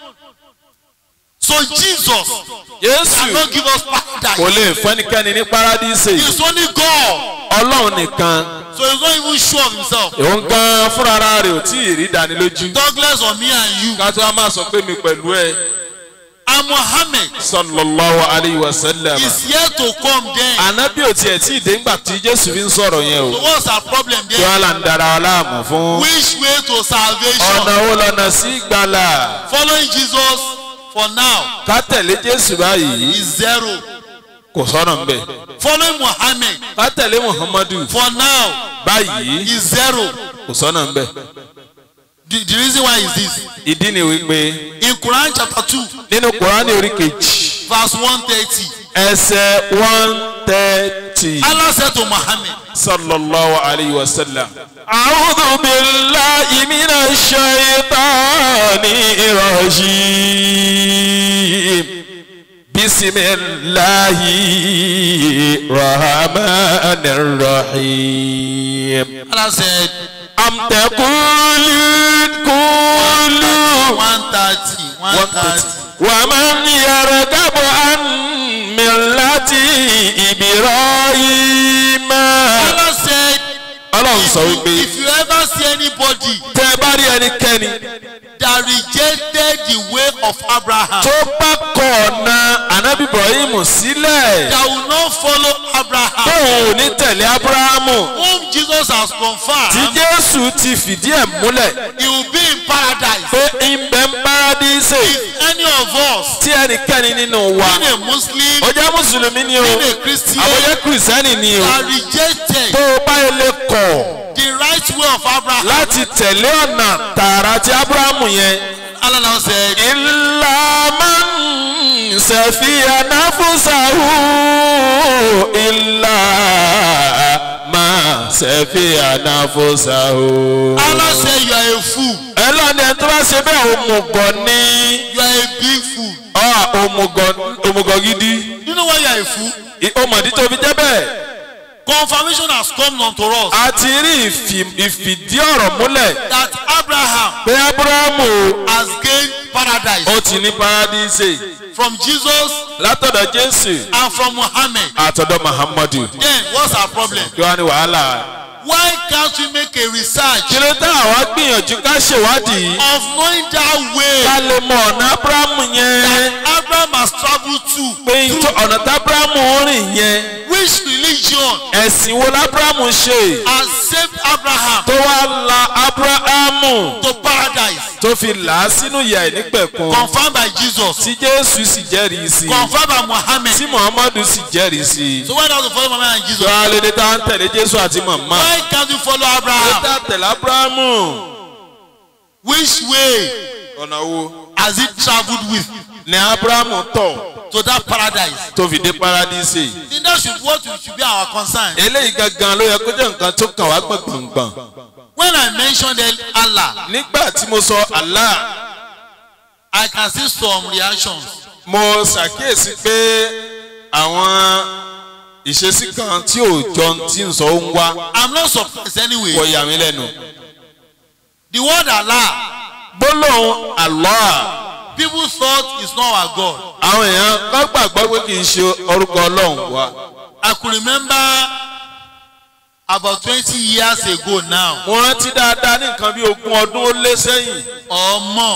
So Jesus jésù cannot give us kò paradise. lè fún ẹnikẹ́ni ní paradíṣe It's only God. ọlọ́run nìkan So he's not even sure of himself. òun gan fúnra rẹ̀ ò tí ì rí ìdánilójú Douglas or me and you. ká tó a máa sọ pé mi pẹ̀lú ẹ And Muhammad sallallahu alayhi wa sallam is yet to come then. ànábì ò tiẹ̀ tí ì dé ńgbà tí jésù fi ń sọ̀rọ̀ yẹn So o what's our problem kí there? wọ́n là ń dara ọláàmú fún Which way to ọ̀nà salvation? wo lọ́nà sí ìgbàlà Following Jesus for now ká tẹ̀lé jésù báyìí is zero. kò sọ̀nà ńbẹ̀ Following Muhammad ká tẹ̀lé muhammadu for now báyìí is zero. kò sọ̀nà ńbẹ̀ The, the reason why is this. ìdí ni wípé In Quran chapter 2, nínú kùránì orí kejì verse 130, ẹsẹ̀ one thirty Allah said to Muhammad, sallallahu alayhi wa sallam. a'udhu billahi minash shaitani rajim bisimilahi rahmanir rahim. Allah said, am taqulun qulu 130, 130. ومن يرغب عن ملة إبراهيم Allah said, ọlọ́run sọ if wípé you, if you ever see anybody tẹ́ ẹ bá rí ẹnikẹ́ni that rejected the way of Abraham, tó bá kọ̀ ọ̀nà ànábì ibrahim sílẹ̀ that will not follow Abraham, tóun ò ní tẹ̀lé abrahamu whom Jesus has tí confirmed, jésù ti fìdí ẹ̀ múlẹ̀ he will be in paradise. pé ìbẹ̀ ń paradíṣe If any of us, tí ẹnikẹ́ni nínú wa being a Muslim, ó jẹ́ mùsùlùmí ni o being a Christian, àbójẹ́ kìrìsìtẹ́nì ni o are rejected tó o bá ilé kọ̀ the right way of Abraham, láti tẹ̀lé ọ̀nà tààrà tí abrahamu yẹn Allah now said, ìlàmà ṣẹ̀fìyà náfúsàhù ìlàmà ṣẹ̀fìyà náfúsàhù. Allah said you are a fool. ẹlọ́ni ẹni tó bá ṣe bẹ́ẹ̀ òmùgọ̀ ni You are a big fool. ọ́ òmùgọ̀ òmùgọ̀ gidi You know why you are ẹ̀fú ọmọdé tó fi jẹ́ bẹ́ẹ̀ confirmation has come unto us a ti rí ìfì- ìfìdí ọ̀rọ̀ múlẹ̀ that Abraham pé abrahamu has gained paradise ó ti ní paradíṣe from Jesus látọ̀dọ̀ jésù and from Muhammad àtọ̀dọ̀ muhammadu then what's our problem kí wàá ní wàhálà why can't we make a research kí ló tá àwa gbìyànjú ká ṣèwádìí of knowing that way ká lè mọ ọ̀nà abrahamu yẹn that Abraham has travelled to pé tó- ọ̀nà tá abrahamu rìn yẹn which religion ẹ̀sìn wo lábrahamu ṣe has saved Abraham tó wá la abrahamu to paradise tó fi là á sínú ìyà ìnípẹ̀kun confirmed by Jesus tí jésù sì jẹ́rìí sí i confirmed by Muhammad tí muhammadu sì jẹ́rìí sí i. so why not to follow Muhammad and Jesus tó a lè dé tá à ń tẹ̀lé jésù àti màmá. why can't we follow lè Abraham tá a tẹ̀lé abrahamu. which way ọ̀nà wo has he travelled with ni abrahamu tọ̀ to that paradise tó fi dé paradíṣe. then that should what should be our concern eléyìí gangan ló yẹ kó jẹ́ nǹkan tó kàn wá gbọ̀ngbọ̀ngbọ̀n. when I mentioned El- Allah nígbà tí mo sọ allah I can see some reactions mo ṣàkíyèsí pé àwọn ìṣesí kan tí ò jọ tí ń sọ ó ń wá I'm not surprised anyway kò yà mí lẹ́nu. the word Allah gbólóhùn allah people thought is not our God àwọn èèyàn kọ́ gbàgbọ́ pé kì í ṣe orúkọ ọlọ́run wa. I could remember about twenty years ago now mo rántí dáadáa ní nǹkan bí ogún ọdún ó lé sẹ́yìn. or more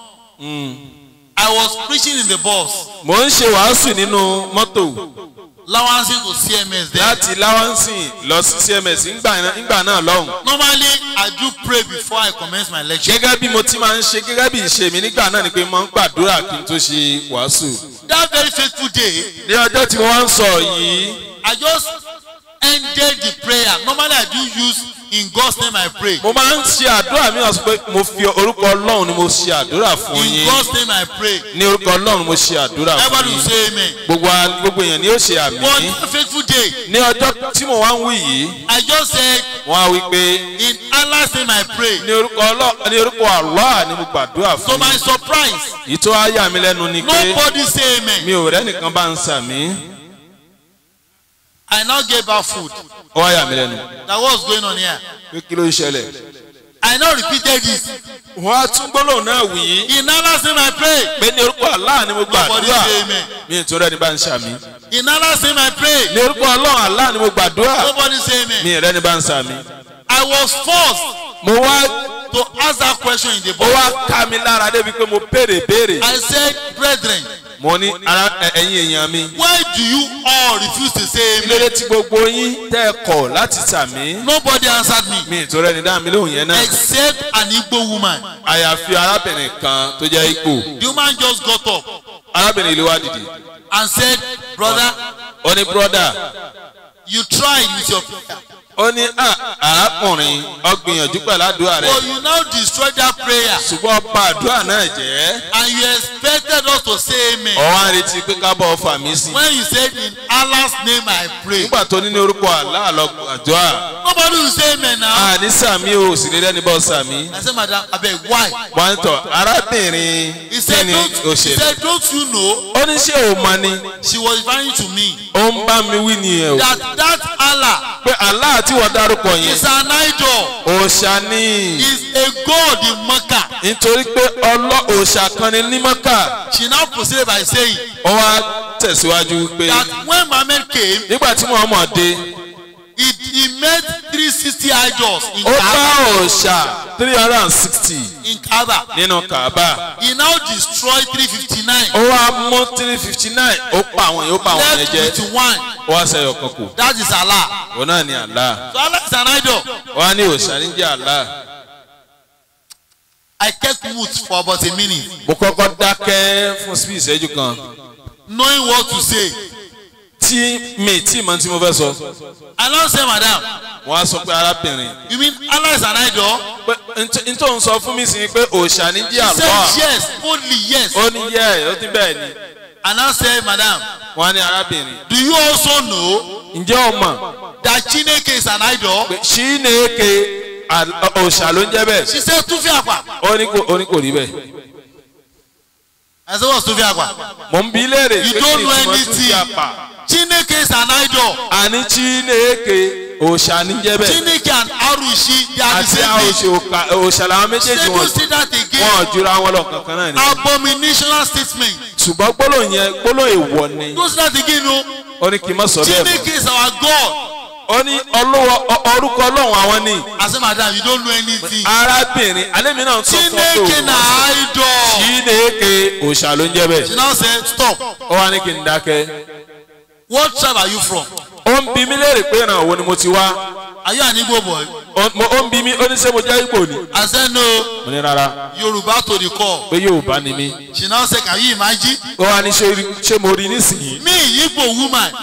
I was preaching in the bus mo ń ṣe wàásù nínú mọ́tò lawansi to CMS there láti láwánsìn lọ sí cms ńgbà náà- ńgbà náà lọ́hùn. normally I do pray before I commence my lecture gẹ́gẹ́ bí mo ti máa ń ṣe gẹ́gẹ́ bí ìṣe mi nígbà náà ni pé mo ń gbàdúrà kí n tó ṣe wàásù. that very faithful day ní ọjọ́ tí mo wá ń sọ yìí I just ended the prayer normally I do use in God's name I pray mo máa ń ṣe àdúrà mi ọ̀sùn pé mo fi orúkọ ọlọ́run ni mo ṣe àdúrà fún in yín God's name I pray ní orúkọ ọlọ́run ni mo ṣe àdúrà fún everybody will yín say amen gbogbo wa- gbogbo èèyàn ni ó ṣe àmì but that faithful day ní ọjọ́ tí mo wá ń wí yìí I just said wọ́n á wí pé in Allah's name I pray ní orúkọ ọlọ́ ní orúkọ Allah ni mo gbàdúrà to fún my yín surprise èyí tó á yà mí lẹ́nu ni pé nobody say amen mi ò rẹ́nìkan bá ń sàmí I now gave her food ó wá yà mí lẹ́nu that was going on here pé kí ló ń ṣẹlẹ̀. I now repeated this wọ́n á tún gbólóhùn náà wí in Allah's name I pray pé ní orúkọ Allah ni mo nobody gbàdúrà say amen mi ò tó rẹ́ni bá ń sàmí in Allah's name I pray ní orúkọ ọlọ́run Allah ni mo gbàdúrà nobody say mi amen ò rẹ́ni bá ń sàmí. I was forced mo wá to ask that question in the ó book wá ká mi lára débi pé mo béèrè béèrè I said brethren mo ní ara ẹ- ẹ̀yin èèyàn mi why do you all refuse to say amen kílódé tí gbogbo yín tẹ́ ẹ kọ̀ láti sàmí nobody answered me mi ò tó rẹ́ni dá mi lóhùn yẹn náà except an Igbo woman àyàfi arábìnrin kan tó jẹ́ ipò the woman just got up arábìnrin ìlú wa dìde and said brother ó ní bírọ́dà you tried with your prayer ó ní "Ah, arákùnrin ọgbìyànjú pẹ̀lú àdúrà rẹ̀ but you now destroyed that prayer ṣùgbọ́n ọba àdúrà náà jẹ́ and you expected us to say amen ọwọ́ á retí pé ká bọ̀ fà mí sí. when you said in Allah's name I pray nígbà tó ní ní orúkọ àlá lọ àdúrà nobody will say amen now àní sàmí o sì lè rẹ́ni bọ́ sàmí. I said madam abeg why wọ́n ń tọ̀ arábìnrin he kí said ni don't o he ṣe. said don't you know ó ní ṣé o mọ ni she was referring to me ó ń bá mi wí nìyẹn o. that that Allah pé àlá tí wọ́n dárúkọ yẹn is an idol òòṣà ni is a god in Mecca nítorí pé ọlọ́ òòṣà kan ni ní mọ́kà she now proceeded by saying ó wá tẹ̀síwájú pé that when Muhammad came nígbà tí Muhammad dé he he made three sixty idols in ó bá Kaaba òòṣà three hundred and sixty in Kaaba nínú Kaaba he now destroyed three fifty nine ó wá mú three fifty nine ó pa àwọn yẹn ó pa àwọn yẹn left jẹ with one ó wá sẹ́yọ̀ kan kù that is Allah òun náà ni Allah so Allah is an idol ó wá ní òòṣà ní jẹ́ Allah I kept mute for about a minute mo kọ́kọ́ dákẹ́ fún sí ìṣẹ́jú kan knowing what to say tí mi tí mọ̀ tí mo fẹ́ sọ I now say madam wọ́n á sọ pé arábìnrin you mean Allah is an idol pé n tó ń sọ fún mi sí ni pé òòṣà ní jẹ́ she Allah said yes only yes ó ní yẹ ẹ ó ní bẹ́ẹ̀ ni I now say madam wọ́n á ní arábìnrin do you also know ǹjẹ́ o mọ̀ that Chineke is an idol pé ṣí ní eke òòṣà ló ń jẹ́ bẹ́ẹ̀ she said tufi akwa ó ní kò ó ní kò rí bẹ́ẹ̀ I said what's tufi akwa mò ń bi léèrè You pé don't kí ni know ìtumọ̀ tún anything. fi apà Chineke is an idol. àní chineke òòṣà níjẹ́ bẹ́ẹ̀ Chineke and Arushi, they are the àti same thing. àòṣà òòṣà làwọn méjèèjì Say wọn you see that wọn again. ò jura wọn lọ kankan náà ni. Abominational statement. ṣùgbọ́n gbólóhùn yẹn gbólóhùn èèwọ̀ ni You see that again, no? ó ní kí n má sọ bẹ́ẹ̀ mọ́ Chineke is our God. ó ní ọlọ́wọ́ ọ- orúkọ ọlọ́run àwọn ni I say, madam, you don't know anything. arábìnrin alẹ́mi náà sọ fún Chineke ọ na idol. chineke òòṣà ló ń jẹ́ She bẹ́ẹ̀ now said, stop. ó wá ní kí n dákẹ́ What tribe are you from? ó ń bi mí léèrè pé ìràn wo ni mo ti wá Are you an Igbo boy? ó mo- ó ń bi mí ó ní ṣé mo jẹ́ Ìgbò ni I said, no. mo ní rárá Yoruba to the core. pé Yorùbá ni mí She now said, can you imagine? ó wá ní ṣé rí- ṣé mo rí nísìnyí Me, Igbo woman,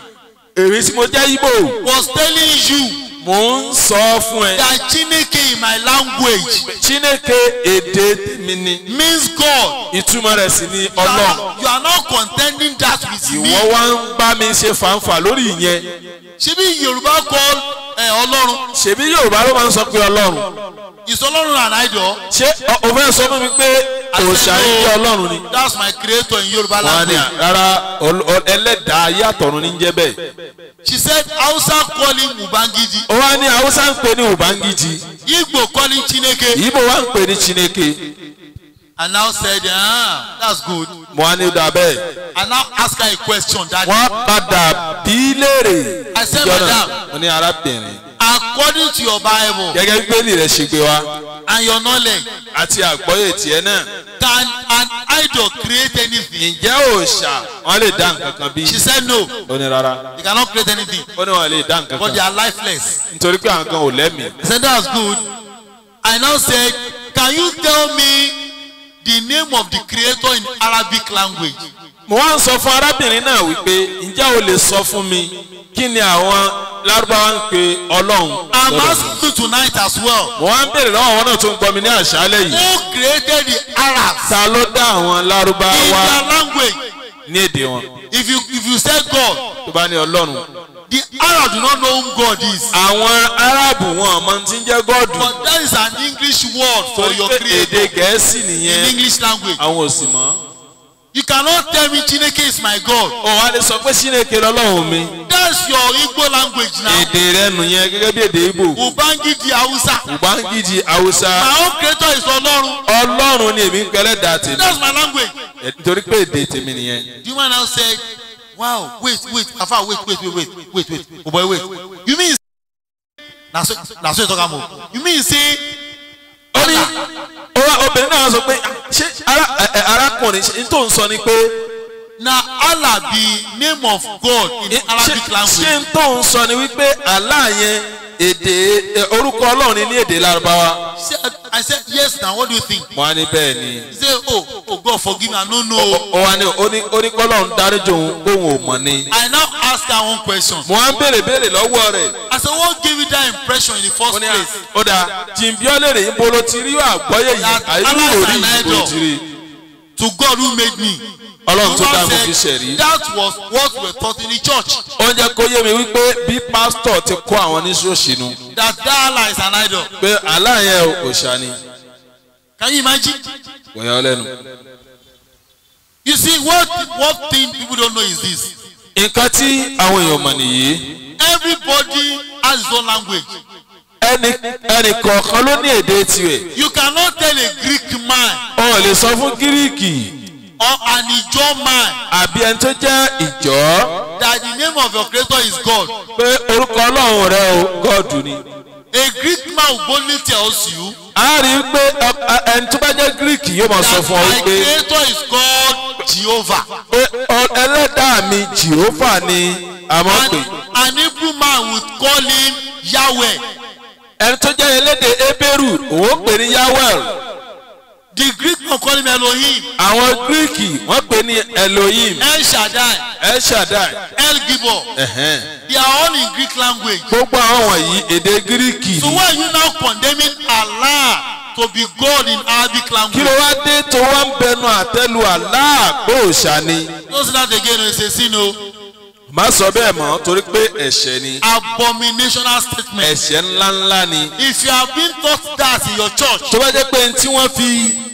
èrè tí mo jẹ́ Ìgbò was telling you mò ń sọ fún ẹ that Chineke in my language chineke èdè tèmi ni means God. ìtumọ̀ rẹ̀ sì ni You are, ọlọ́run not, you are not contending that with ìwọ me. wá ń bá mi ṣe fàǹfà lórí ìyẹn Ṣebí Yoruba call eh, Ọlọ́run. ṣèbí yorùbá ló máa ń sọ pé ọlọ́run Is Ọlọ́run an idol? ṣé ọ- o fẹ́ sọ fún mi pé òòṣà yìí jẹ́ ọlọ́run ni. That's my creator in Yoruba wọ́n á ní language. rárá ol- ol- ẹlẹ́dàá ayé àtọ̀run ní jẹ́ bẹ́ẹ̀. She said Hausa call him Ubangiji. ó wá ní haúsá ń pè ní ubangiji Igbo call him Chineke. ìbò wá ń pè ní chineke And now said, ah, that's good. mo á ní dà bẹ́ẹ̀. And now ask her a question that wọ́n padà bí léèrè. I said, ìjọ náà, madam. mo ní arábìnrin according to your Bible gẹ́gẹ́ bí bẹ́ẹ̀lì rẹ̀ ṣe gbé wa and your knowledge, àti àgbọ́yé tiẹ̀ náà. can an idol create anything? ǹjẹ́ òòṣà wọ́n lè dá nǹkan kan bí? She said no, ó ní rárá they cannot create anything, ó ní wọ́n lè dá nǹkan but they kan are lifeless. nítorí pé àwọn kan ò lẹ́mìí. I said that's good. I now said, can you tell me the name of the creator in Arabic language? mo wá ń sọ fún arábìnrin náà wípé ǹjẹ́ o lè sọ fún mi kí ni àwọn lárúbáwá ń pe ọlọ́run I'm lọ́dọ̀ asking you tonight as well. mo wá ń béèrè lọ́wọ́ àwọn náà tó ń gbọ́ mi ní àṣálẹ̀ yìí Who created the Arabs ta ló dá àwọn in lárúbáwá their language? ní èdè wọn If you if you say God, tó bá ní ọlọ́run the Arabs do not know who God is. àwọn aráàbù wọn ọmọ tí ń jẹ́ gọ́ọ̀dù But that is an English word for torí your pé creator èdè gẹ̀ẹ́sì in nìyẹn English language. àwọn ò sì mọ̀ You cannot tell me Chineke is my God. ó wá lè sọ pé síneke lọ́lọ́run mi That's your Igbo language now. èdè rẹ nù yẹn gẹ́gẹ́ bí èdè Ìgbò Ubangiji Hausa. Ubangiji Hausa My own creator is Ọlọ́run. ọlọ́run ni èmi ń pẹ́lẹ́ dà tèmi That's my language. Ẹ- nítorí pé èdè tèmi nìyẹn. The woman now said, Wow, wait, wait, Afa, wait, wait, wait, wait, wait, wait, oh boy, wait. You mean na so na so you talk am o. You mean say ó ní ó wá obìnrin náà sọ pé ṣé ara- ẹ- ẹ- arákùnrin ṣe n tó ń sọ ni pé na Allah be name of God in ṣé Arabic ṣé language? n tó ń sọ ni wípé Allah yẹn èdè ẹ, orúkọ ọlọ́run ni ní èdè lárúbáwá. Say, I said yes na what do you think? mo á ní bẹ́ẹ̀ ni He say oh oh God forgive me I no know. ó ó wá ní ó ní ó ní kọ́lọ́run dáríjì òun bóun ò mọ̀ ni. I now ask her one question. mo á ń béèrè béèrè lọ́wọ́ rẹ̀ I said what gave you that impression in the first ó ní place? ó dà jìnbíọ́ lèrè ibo ló ti rí àgbọ́yé yìí That àyè Allah is lórí an ibo ló idol. ti rí. To God who made me. ọlọ́run tó The dá woman mi fi said, ṣẹ̀rí. That was what we were taught in the church. ó ń jẹ́ kó yé mi wípé bí pásítọ̀ ti kó àwọn oníṣòṣì nu That that Allah is an idol. pé aláàyẹ òòṣà ni Can you imagine? wọ̀nyọ́ lẹ́nu. You see, what what thing people don't know is this. nǹkan tí àwọn èèyàn mọ̀ nìyí Everybody has his own language. ẹnì ẹnì kọ̀ọ̀kan ló ní èdè tirẹ̀ You cannot tell a Greek man wọn ò lè sọ fún gíríìkì or an Ijaw man àbí ẹni tó jẹ́ ìjọ́ that the name of your creator is God. pé orúkọ ọlọ́run rẹ o gọ́ọ̀dù ni. A Greek man will boldly tells you a rí i pé ẹ- ẹ- ẹni tó bá jẹ́ gíríìkì yóò máa sọ that fún ọ my wípé creator is called Jehovah. pé ọ- ẹlẹ́dàá mi jìhófà ni a máa ń pè. And an Hebrew man would call him Yahweh. ẹni tó jẹ́ elédè ebéèrù òun ó pè ní yahweh The Greek man call him Elohim, àwọn gíríìkì wọ́n pè ní elohim El Shaddai, el shaddai El Gibor. ẹ̀hẹ́n. They are all in Greek language. gbogbo àwọn wọ̀nyí èdè gíríìkì So ni. why are you now condemning Allah to be God in Arabic kí language? ló wá dé tó wá ń bẹnu àtẹ́lu Allah pé òòṣà ni. Don't say that again. It's a sin. No. má sọ bẹ́ẹ̀ mọ́ torí pé ẹ̀ṣẹ̀ ni Abominational statement. ẹ̀ṣẹ̀ ńláńlá ni. If you have been taught that in your church, tó bá jẹ́ pé tí wọ́n fi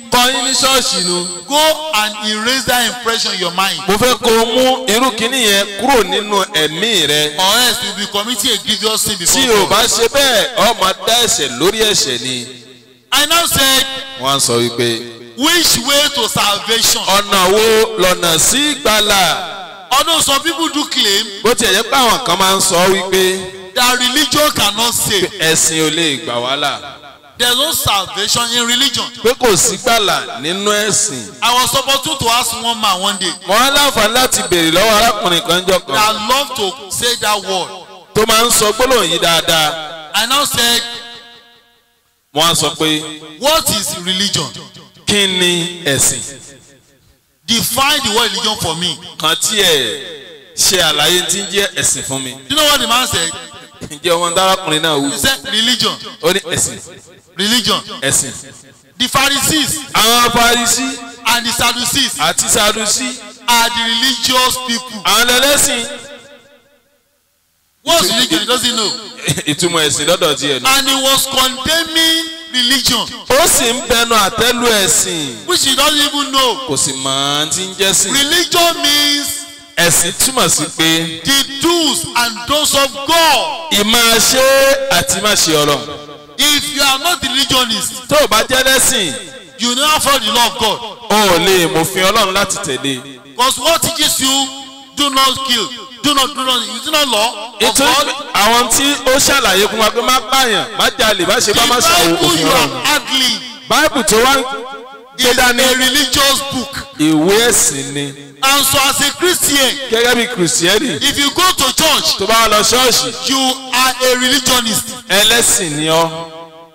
kọ́ yín ní ṣọ́ọ̀ṣì nu Go and erase that impression in your mind. mo fẹ́ kó o mú irú kínní yẹn kúrò nínú ẹ̀mí rẹ Or else you will be committing a grievous sin before tí o God. bá ṣe bẹ́ẹ̀ ọ máa dá ẹ̀ṣẹ̀ lórí ẹ̀ṣẹ̀ ni I now said, wọ́n á sọ wípé which way to salvation? ọ̀nà wo lọ́nà sí ìgbàlà Although some people do claim bó tiẹ̀ jẹ́ pé àwọn kan máa ń sọ wípé that religion cannot save. ẹ̀sìn ò lè gbà wá là There's no salvation in religion. pé kò sí gbàlà nínú ẹ̀sìn I was supposed to ask one man one day mo á láǹfààní láti béèrè lọ́wọ́ arákùnrin kan jọ kan that love to say that word. tó máa ń sọ gbólóhùn yìí dáadáa I now said, mo á sọ pé what is religion? kí ni ẹ̀sìn Define the word religion for me. kan tí ẹ̀ ṣe àlàyé tí ń jẹ́ ẹ̀sìn fún mi You know what the man said? ǹjẹ́ ọmọ dárákùnrin náà wù He said, religion. ó ní ẹ̀sìn Religion. ẹ̀sìn The Pharisees àwọn Farisí and the Sadducees àti Sadusí are the religious people. àwọn ẹlẹ́sìn What's religion? He doesn't know. ìtumọ̀ ẹ̀sìn lọ́dọ̀ tiẹ̀ nù. And he was condemning religion, ó sì ń bẹnu àtẹ́lu ẹ̀sìn which he doesn't even know. kò sì mọ̀ ọ́n tí ń jẹ́ sìn. Religion means ẹ̀sìn túmọ̀ sí pé the do's and don'ts of God. ìmáa ṣe àti má ṣe ọlọ́run. If you are not a religionist, tó o bá jẹ́ lẹ́sìn you never follow the law of God. o ò lè mòfin ọlọ́run láti tẹ̀lé. Because what teaches you, do not kill, do not do not, is it not law of nítorí God? pé àwọn tí ó ṣàlàyé fún wa pé má pààyàn má jalè má ṣe The bá má ṣàwò Bible òfin you ọlọ́run. are handling báìbù tó wá ń gbé is dání a religious book. ìwé ẹ̀sìn ni And so as a Christian, gẹ́gẹ́ bí kìrìsìtẹ́nì if you go to church, tó bá lọ ṣọ́ọ̀ṣì you are a religionist. ẹlẹ́sìn ni ọ́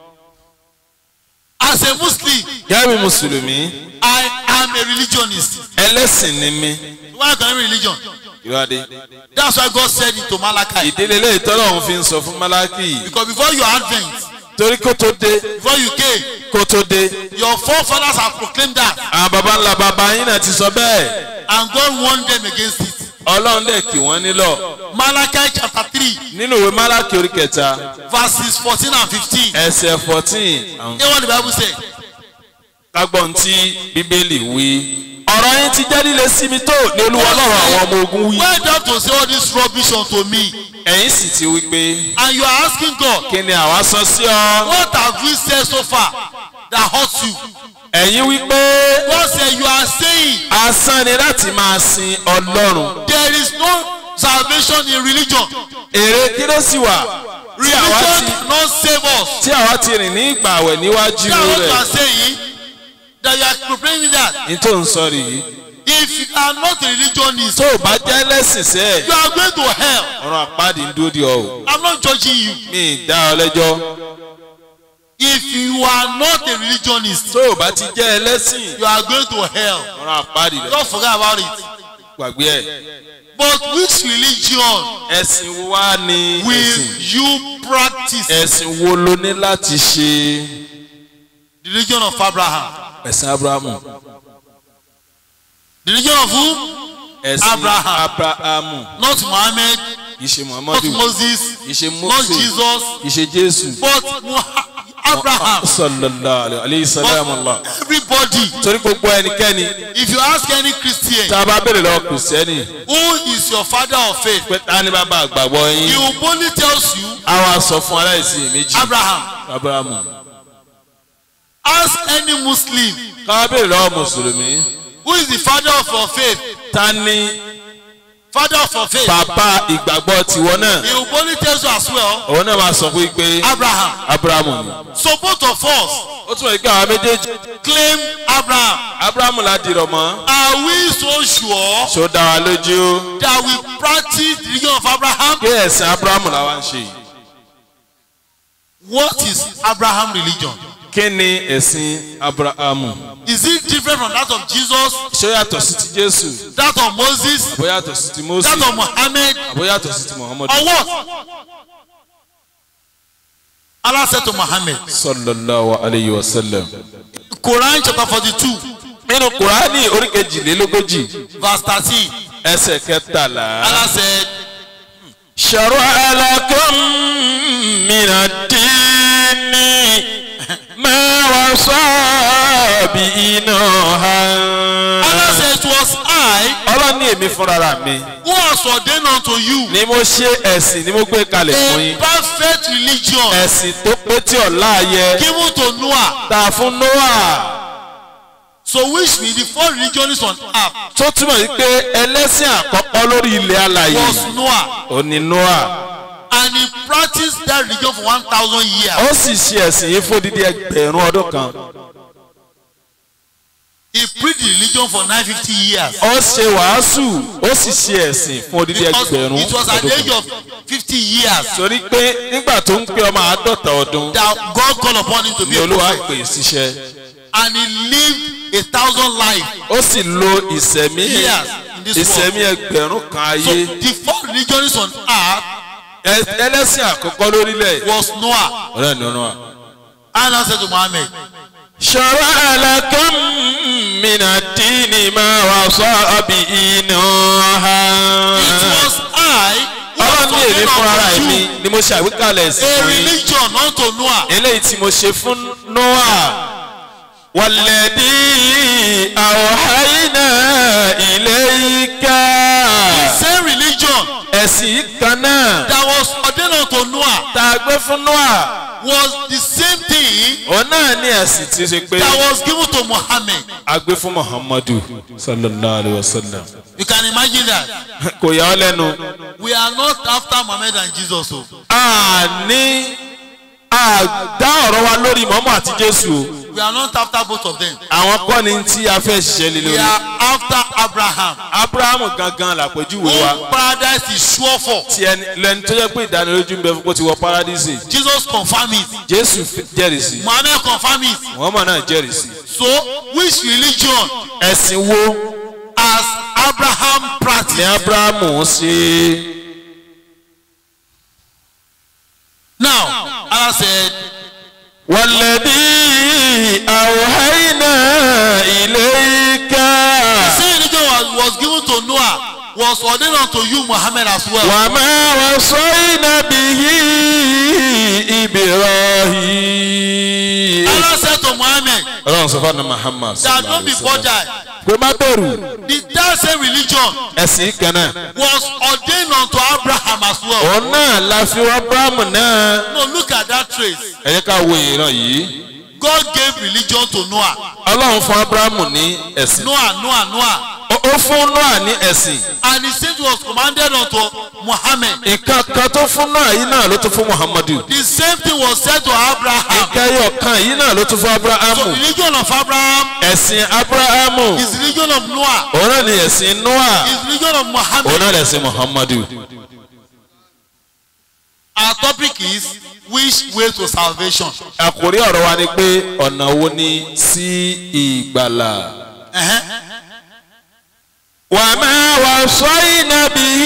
As a Muslim, gẹ́gẹ́ bí mùsùlùmí I am a religionist. ẹlẹ́sìn ni mí Why can I religion? ìwádìí. That's why God said it to Malachi. ìdílé lẹ́yìn tọ́lọ́run fi ń sọ fún málákì Because before your advent, torí kó tó dé before you came, kó tó dé your forefathers have proclaimed that, àwọn baba ńlá baba yín náà ti sọ bẹ́ẹ̀ and God warned them against it. ọlọ́run dẹ̀ kì wọ́n nílọ̀ Malachi chapter 3, nínú ìwé málákì orí kẹta verses 14 and 15. ẹsẹ̀ fourteen Hear what the Bible said. kágbọ́n tí bíbélì wí. ọ̀rọ̀ yín ti jẹ́ líle sí mi tó ní olúwa ọlọ́run àwọn ọmọ ogun wí. Why do you have to say all this rubbish unto me? ẹ̀yin sì ti wí pé And you are asking God, kí ni àwa sọ sí ọ. what have we said so far that hurts you? ẹ̀yin wí pé God said, you are saying asán ni láti máa sin ọlọ́run. there is no salvation in religion. èrè kí ló sì wà tí àwa Religion ti cannot save us. tí àwa ti rìn ní ìgbà àwẹ̀ níwájú That's what you are rẹ̀. saying. That you are proclaiming that. ní tó ń sọ rèé. If you are not a religionist, tó o bá jẹ́ lẹ́sìn sẹ́ you are going to hell. ọ̀run àpáàdì ń dúró di ọ o. I'm not judging you. mi ì dá ọ lẹ́jọ́. If you are not a religionist, tó o bá ti jẹ́ ẹlẹ́sìn you are going to hell. ọ̀run àpáàdì rẹ̀ Don't forget about it. gbàgbé ẹ̀. But which religion ẹ̀sìn wo wá ni will ẹ̀sìn you practice? ẹ̀sìn wo ló ní láti ṣe The religion of Abraham. ẹ̀sìn abrahamu The religion of who? ẹ̀sìn Abraham. abrahamu Not Muhammad, kì í ṣe not muhammadu Moses, kì í ṣe not mose Jesus, kì í ṣe jésù but Muha- Abraham. sallallahu alayhi salam allah But everybody, torí gbogbo ẹnikẹ́ni if you ask any Christian, tá a bá béèrè lọ́wọ́ kìrìsìtẹ́nì who is your father of faith? pé ta ni bàbá àgbàgbọ́ He yín will only tells you àwa sọ fún aláìsí méjì Abraham. abrahamu Ask any Muslim, ká béèrè lọ́wọ́ mùsùlùmí who is the father of your faith? ta ni Father of your faith. bàbá ìgbàgbọ́ tiwọn náà He will only tells you as well òun náà máa sọ fún yín pé Abraham. abrahamu ni. So both of us ó túmọ̀ pé àwọn méjèèjì claim Abraham. abrahamu la dìrọ̀ mọ́ Are we so sure ṣó dá wa lójú that we practice the religion of Abraham? pé ẹ̀sìn abrahamu la wá ń ṣe yìí. What is Abraham religion? kí ni ẹ̀sìn abrahamu Is it different from that of Jesus, ṣó yàtọ̀ sí ti jésù that of Moses, àbó yàtọ̀ sí ti mose that of Muhammad, àbó yàtọ̀ sí ti muhammadu or what? Allah said to Muhammad, sallallahu alayhi wa sallam. Quran chapter 42, nínú kùránì oríkejìlélógójì verse 13, ẹsẹ̀ kẹtàlá. Allah said, شرع لكم من الدين ما وصى bí iná ha. Allah said it was I ọlọ́run ní èmi fúnra mi who has ordained unto you ni mo ṣe ẹ̀sìn ni mo gbé kalẹ̀ fún a yín perfect religion ẹ̀sìn tó pé tí ọ̀la yẹ given to Noah. ta fún noah So which means the first religion is on earth tó túmọ̀ sí pé ẹlẹ́sìn àkọ́kọ́ lórí ilẹ̀ alàyè was Noah. ó ní noah And he practiced that religion for 1,000 years. ó sì ṣe ẹ̀sìn yìí fún odidi ẹgbẹ̀rún ọdún kan He preached the religion for 950 years. ó ṣe wàásù ó sì ṣe ẹ̀sìn fún odidi Because ẹgbẹ̀rún it was at the ọdún age kan of 50 years torí pé nígbà tó ń pé ọmọ àádọ́ta ọdún that God called upon him to be ni a olúwa prophet. pè é síṣẹ́ And he lived a thousand lives. ó sì lo ìsẹ̀mí Years in this ìsẹ̀mí ẹgbẹ̀rún kan So ayé the first religion is on earth Ẹ- ẹlẹ́sìn àkọ́kọ́ lórílẹ̀ was Noah. ọ̀rẹ́ ni ọ̀nà Allah said to Muhammad, شرع لكم من الدين ما وصى به نوحا It was I who ọlọ́run ní èmi has fún ara ordained mi unto you ni mo ṣe àwíkalẹ̀ sí a fún yín religion unto Noah. eléyìí tí mo ṣe fún noah wàlẹ́dí àwòháyínà ilayka Same religion ẹ̀sìn kan náà that was ordained unto Noah tá a gbé fún noah was the same thing òun náà ní ẹ̀sìn tí ó ṣe pé that was given to Muhammad. a gbé fún muhammadu sallallahu alayhi wa sallam You can imagine that. kò yà ọ́ lẹ́nu. We are not after Muhammad and Jesus. o. a ní a dá ọ̀rọ̀ wa lórí mọ́mọ́ àti jésù o We are not after both of them. àwọn kọ́ ni tí a fẹ́ ṣiṣẹ́ lé We lórí are after Abraham. abrahamu gangan làpèjúwe wa Whom paradise is sure for. tí ẹni lẹni tó yẹ pé ìdánilójú ń bẹ fún kó ti wọ paradísì Jesus confirm it. jésù fi- jẹ́rìsì Muhammad confirm it. muhammad náà jẹ́rìsì So which religion ẹ̀sìn wo has Abraham ni practiced? abrahamu ṣe Now Allah said, wàlẹ́dí àwòháyínà ilayka the same religion was, was given to Noah was ordained unto you Muhammad as well. wàmà wàsọ́yìnà bìyí ibrahim. Allah said to Muhammad ọlọ́run sọ fún àná muhammad that don't be bothered. pé má bẹ̀rù The that same religion ẹ̀sìn kan náà was ordained unto Abraham as well. òun náà la fi wá abrahamu náà No, look at that trace. ẹ jẹ́ ká wo ìran yìí God gave religion to Noah. ọlọ́run fún abrahamu ní ẹ̀sìn Noah, Noah, Noah. ó ó fún noah ní ẹ̀sìn And the same was commanded unto Muhammad. nǹkan kan tó fún noah yìí náà ló tún fún muhammadu The same thing was said to Abraham. nǹkan ẹyọ kan yìí náà ló tún fún So abrahamu the religion of Abraham ẹ̀sìn abrahamu is the religion of Noah. òun náà ní ẹ̀sìn noah Is the religion of òun Muhammad. náà lẹ̀sìn muhammadu Our topic is which way to salvation. àkórí ọ̀rọ̀ wa ni pé ọ̀nà wo ni sí ìgbàlà. Uh-huh. وما وصينا به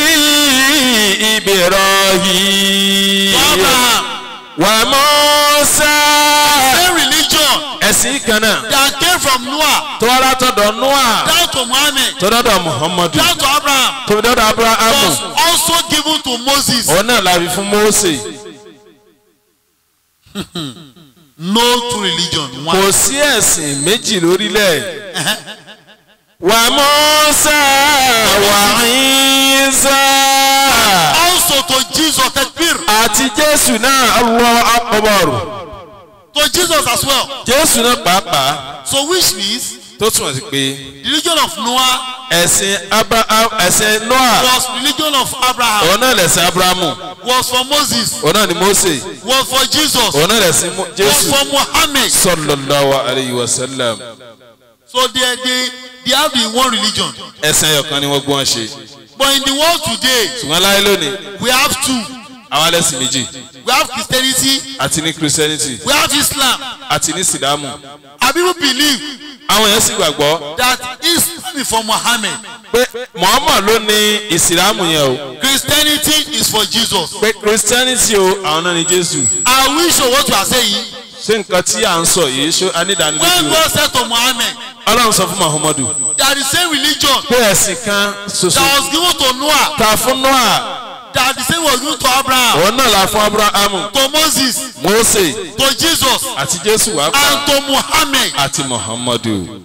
إبراهيم To Abraham, وموسى same religion ẹ̀sìn kan náà that came from Noah tó wá látọ̀dọ̀ noah down to Muhammad, tó dọ́dọ̀ muhammadu down to Abraham tó dọ́dọ̀ abrahamu was also given to Moses. òun náà la fi fún mose No true religion. kò One. sí ẹ̀sìn méjì lórílẹ̀ wà mọ́sá wà ìsá Also to Jesus, Takbir. àti jésù náà allah akbar To Jesus as well. jésù náà pàápàá So which means tó túmọ̀ sí pé the religion of Noah ẹ̀sìn abraham ẹ̀sìn noah was religion of Abraham, òun náà lẹ̀sìn abrahamu was for Moses, òun náà ni mose was for Jesus, òun náà lẹ̀sìn Mo- was jésù for Muhammad. sallallahu alayhi wa sallam So they, they, they have the one religion. ẹ̀sìn ẹyọkan ni wọ́n gbọ́n ṣe But in the world today, ṣùgbọ́n láyé lónìí we have two. àwọn ẹlẹ́sìn méjì We have Christianity, àti ní christianity we have Islam. àti ní silamu And people believe àwọn èèyàn sì gbàgbọ́ that Islam is for Muhammad. pé muhammad ló ní ìsìlámù yẹn o Christianity is for Jesus. pé christianity o àwọn náà ní jésù Are we sure what you are saying? ṣé nǹkan tí à ń sọ yìí ṣó When anídàánilójú God said to Muhammad ọlọ́run sọ fún muhammadu that the same religion pé ẹ̀sìn kan ṣoṣo that was given to Noah, ta fún noah that the same was given to Abraham, òun náà la fún abrahamu to Moses, mose to Jesus, àti jésù wá pa and to Muhammad. àti muhammadu.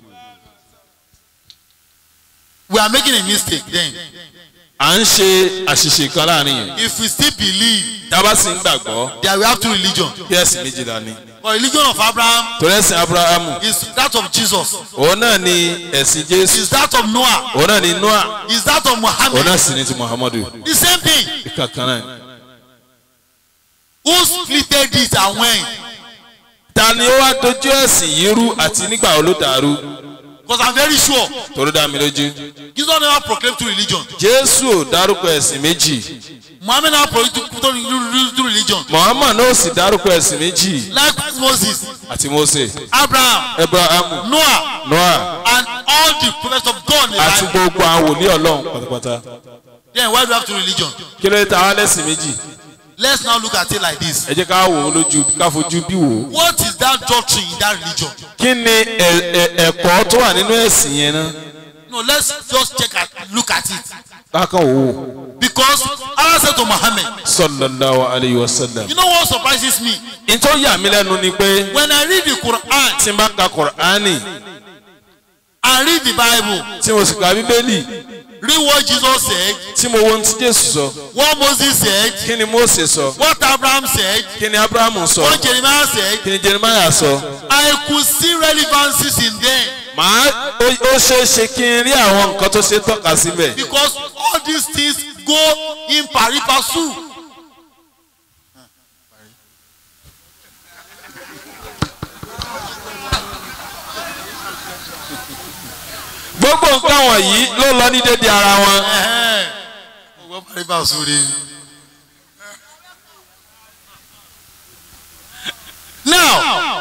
We are making a mistake then. à ń ṣe àṣìṣe kan láàrin yẹn. If we still believe tábà sì ń gbàgbọ́ that we have two religions, kí ẹ̀sìn méjìlá ni. but religion of Abraham torí ẹ̀sìn abrahamu is that of Jesus, òun náà ni ẹ̀sìn jésù is that of Noah, òun náà ni noah is that of òun Muhammad. náà sì ni ti muhammadu. The same thing. kankan náà. Who splitted it and when? ta ni ó wá dojú ẹ̀sìn yìí rú àti nígbà wo ló dàrú Because I'm very sure torí dá mi lójú. Jesus never proclaimed two religions. jésù ò dárúkọ ẹ̀sìn méjì Muhammad never proclaimed two, two, two religions. muhammad náà ò sì dárúkọ ẹ̀sìn méjì Likewise Moses, àti mose Abraham, abrahamu Noah, noah and all the prophets of God in the àti Bible. gbogbo àwọn wòlíì ọlọ́run pátápátá. Then why do we have two religions? kí ló dé ta wá lẹ́sìn méjì Let's now look at it like this. ẹ jẹ́ ká wò ó lójú ká fojú bí wò ó. What is that doctrine in that religion? kí ni ẹ- ẹ- ẹ̀kọ́ tó wà nínú ẹ̀sìn yẹn náà No, let's just check and look at it. kákan wò ó. Because Allah said to Muhammad, sallallahu alayhi wa sallam. you know what surprises me? n tó yà mí lẹ́nu ni pé When I read the Quran tí n bá ka kùránì and read the Bible, tí mo sì ka bíbélì read what Jesus said, tí mo wo ohun tí jésù sọ what Moses said, kí ni mose sọ what Abraham said, kí ni abrahamu sọ what Jeremiah said, kí ni jeremiah sọ. I could see relevancies in them màá ó ó ṣeé ṣe kí n rí àwọn nǹkan tó ṣe tọ́ka síbẹ̀. because all these things go in pari passu. gbogbo nǹkan wọ̀nyí ló lọ ní dédé ara wọn. Go pari passu re. Now,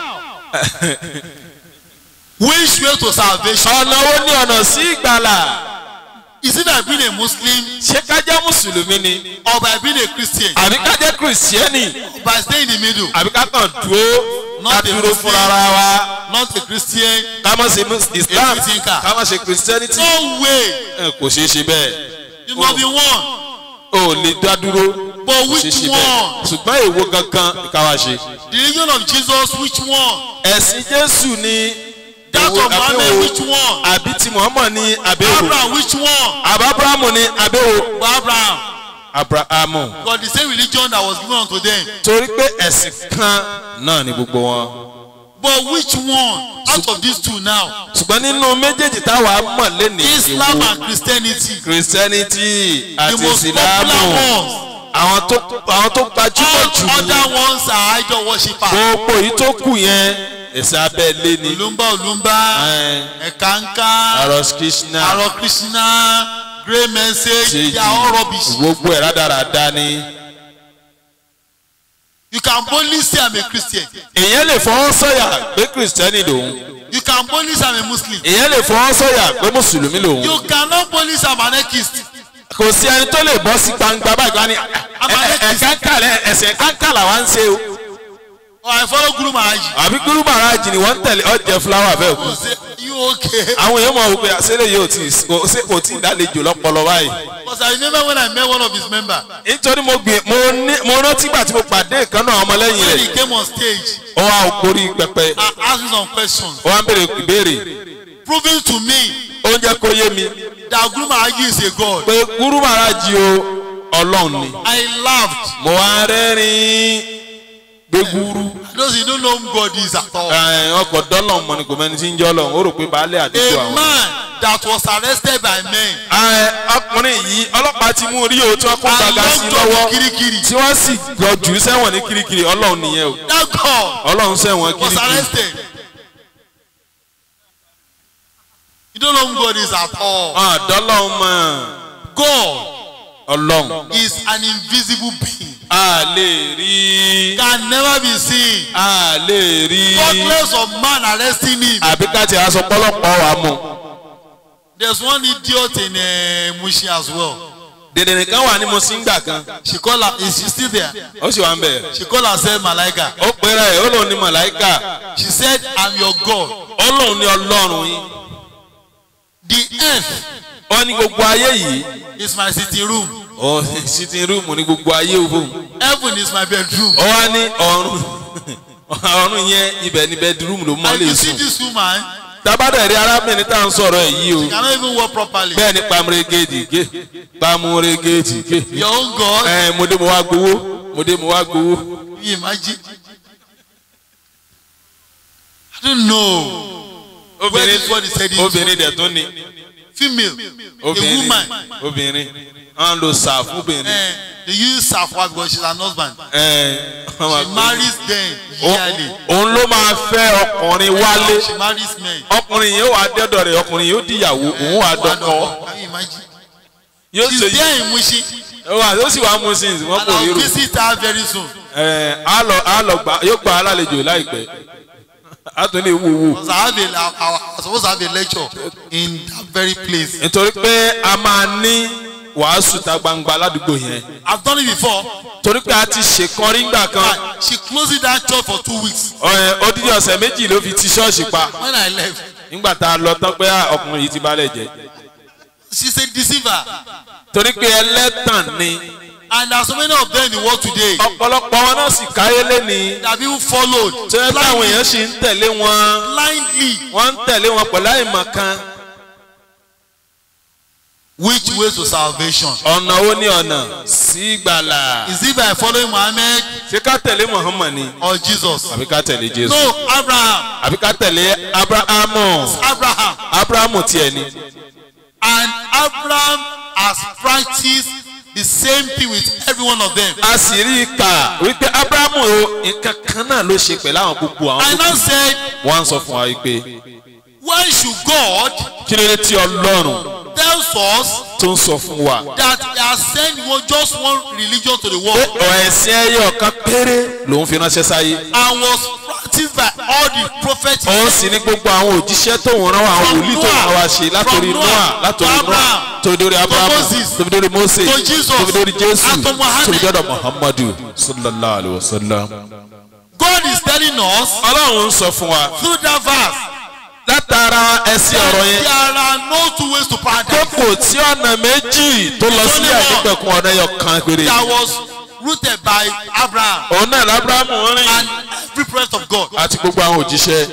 which way to salvation? ọ̀nà wo ni ọ̀nà sí ìgbàlà? Is it by being a Muslim ṣé ká jẹ́ mùsùlùmí ni? or by being a Christian? àbí ká jẹ́ kìrìsìtẹ́nì? By staying in the middle, àbí ká kàn dúró ká Not a dúró Muslim. fúnra ara wa? not a Christian. ká má ṣe mus- islam Èmi ti ń kà. ká má ṣe kìrìsìtẹ́nìtì. No way. ẹ kò ṣeé ṣe bẹ́ẹ̀. You must be one. o ò lè dá dúró. But kò ṣeé which ṣe one? bẹ́ẹ̀. ṣùgbọ́n èwo gangan ni ká wá ṣe. The religion of Jesus, which one? ẹ̀sìn jésù ni That èwo of Muhammad, àbẹ̀wò which one? àbí ti muhammad ni àbẹ̀wò Abraham, which one? àbá abrahamu ni àbẹ̀wò But Abraham abrahamu. got the same religion that was given unto them. torí pé ẹ̀sìn kan náà ni gbogbo wọn. But which one out of these two now? ṣùgbọ́n nínú méjèèjì táwa mọ̀ lẹ́nu Islam ìwò and Christianity. christianity The àti most ìsìlámù popular ones. àwọn tó àwọn tó gbajúmọ̀ jù All ní other ones are idol worshippers. gbogbo yìí tó kù yẹn ẹ̀sìn abẹ́lé ni Olumba Olumba, Ẹn, Ekanka, aros krishna Aro Krishna, Great Message, ṣèjì they are all rubbish. gbogbo ẹ̀ rádaràda ni. You can boldly say I'm a Christian. èèyàn lè fọwọ́ sọ̀yà pé kristẹni lòun You can boldly say I'm a Muslim. èèyàn lè fọwọ́ sọ̀yà pé mùsùlùmí lòun You cannot boldly say I'm an atheist. kò sí ẹni tó lè bọ́ sí gbangba báyìí wá ní ẹ̀ẹ́dẹ́gbẹ̀rẹ̀ ẹ̀sẹ̀ kankala wa ń ṣe o. Or I follow Guru Maharaj. àbí gúrú màrájì ni wọ́n ń tẹ̀lé ọ̀jẹ̀ fúláwà bẹ́ẹ̀ kú. You say, you okay? àwọn èèyàn mọ̀ wípé àṣẹlẹ̀ yóò tí kò sí kò tí ì dálejò lọ́pọlọ báyìí. Because I remember when I met one of his members. nítorí mo gbìn mo ní mo rántí gbà tí mo pàdé ìkan náà ọmọlẹ́yìn When he rẹ̀ came on stage, ó wá gorí pẹpẹ I asked him some questions. ó wá ń béèrè ìbéèrè Proving to me ó ń jẹ́ kó yé mi that Guru Maharaj is a God. pé gúrú màrájì o ọlọ́run ni. I laughed. mo wá rẹ́rìn-ín gbé gúrú Those you don't know who God is at all. ẹ̀, ọkọ̀ dọ́lọ̀ mọ̀ ni kò mẹ́ni tí ń jọ́ lọ́hùn ó rò pé baálé àdúgbò A àwọn. man that was arrested by men ẹ̀, ọkùnrin yìí ọlọ́pàá ti mú rí o tí wọ́n kó and gbàgà sí locked up lọ́wọ́ in Kirikiri. tí wọ́n sì lọ jù ú sẹ́wọ̀n ní kirikiri ọlọ́run nìyẹn o That God ọlọ́run sẹ́wọ̀n was kirikiri. arrested. You don't know who God is at all. àdọ́lọ́run mọ̀ God ọlọ́run is an invisible being. a lè rí Can never be seen. a lè rí Thoughtless of man arresting him. àbí ká ti aṣọ pọ́lọ́pọ́ wa mú. There's one idiot in uh, Mushi as well. dèdè nìkan wà ní mo sí ń gbà kan She call her, is she still there? ó sì wà ń bẹ̀. She call herself Malaika. ó pera ẹ̀ ó lòun ní màláìkà She said, I'm your God. ó lòun ní ọlọ́run yín. The earth wọ́n ní gbogbo ayé yìí is my sitting room. ọ sitting room ní gbogbo ayé òfò Heaven is my bedroom. ọ wá ní ọ̀run ọ̀run yẹn ibẹ̀ ní bedroom ló mọ́ And lè you see sùn this woman, tabadà rí arábìnrin tá à ń sọ̀rọ̀ ẹ̀ yìí o she cannot even walk properly. bẹ́ẹ̀ ni pamregéèdì gé pamregéèdì gé Your own God, ẹ mo dé mo wá gbowó mo dé mo wá gbowó you imagine. I don't know. Where obìnrin this word is heading obìnrin dẹ̀ tún ni Female, a obìnrin woman. obìnrin à ń lo sàf obìnrin Eh, they use Safwa because she's an husband. ẹ She marries them yearly. òun ló máa fẹ́ ọkùnrin wálé She marries men. ọkùnrin yìí ó wà dẹ́dọ̀ rẹ̀ ọkùnrin yìí ó dìyàwó òun wà dọ́kọ Can you imagine? yóò ṣe She's yìí there in Mushi wà yóò sì wá mú sí ìsìn wọn and kò I'll rírò visit her very soon. ẹ á lọ á lọ gbà yóò gbà á lálejò láìpẹ́ á tún lè wúwo Because I have a, I, I, I was supposed to have a lecture in that very place. nítorí pé a máa ní wàásù ta gbangba ládùúgbò yẹn I've done it before. torí pé a ti ṣèkan rí ngbà kan And she closed that church for two weeks. ẹ, odidi ọ̀sẹ̀ méjì ló fi ti ṣọ́ọ̀ṣì pa When I left, nígbà tá a lọ tán pé ah, ọkùnrin yìí ti balẹ̀ jẹ́ she's a deceiver. torí pé ẹlẹ́tàn ni And there are so many of them in the world today ọ̀pọ̀lọpọ̀ wọn náà sì káyé lẹ́ni that people followed tó yẹ káwọn blindly. èèyàn sì ń tẹ̀lé wọn blindly. wọ́n ń tẹ̀lé wọn pẹ̀lú àìmọ̀ kan Which way to salvation? ọ̀nà ó ní ọ̀nà sí ìgbàlà Is it by following Muhammad ṣé ká tẹ̀lé Muhammad ni or Jesus? àbí ká tẹ̀lé Jésù No, Abraham. àbí ká tẹ̀lé Abrahamu Abraham. Abrahamu tiẹ̀ ni And Abraham has practiced the same thing with every one of them. a sì rí i kà wípé Abrahamu o nǹkan kan náà ló ṣe pẹ̀lú àwọn gbogbo àwọn I tó now kù said, wọ́n á sọ fún wa wípé why should God kí ló dé tí Ọlọ́run tells us tó ń sọ fún wa that he has sent one, just one religion to the pé world ẹ̀sìn ẹyọ kan péré lòun fi ránṣẹ́ sáyé and was practiced by all the prophets òun sì ní gbogbo àwọn òjíṣẹ́ tóun rán wa àwọn wòlíì tóun rán wa ṣe látòrí From Noah Noah látòrí to Noah Abraham, tóbi dórí Abrahamu Moses, tóbi dórí Mose to Jesus, tóbi dórí Jésù and to Muhammad. tóbi dọ́dọ̀ Muhammadu sallallahu alayhi wa sallam. God is telling us Ọlọ́run ń sọ fún wa through that verse látara ẹsẹ̀ ọ̀rọ̀ that yẹn there are no two ways to pé paradise kò tí ọ̀nà méjì tó lọ sí àìnípẹ̀kun ọ̀nà ẹyọ kan péré that was rooted by Abraham òun náà lábúrámù rìn and every prophet of God. àti gbogbo àwọn òjíṣẹ́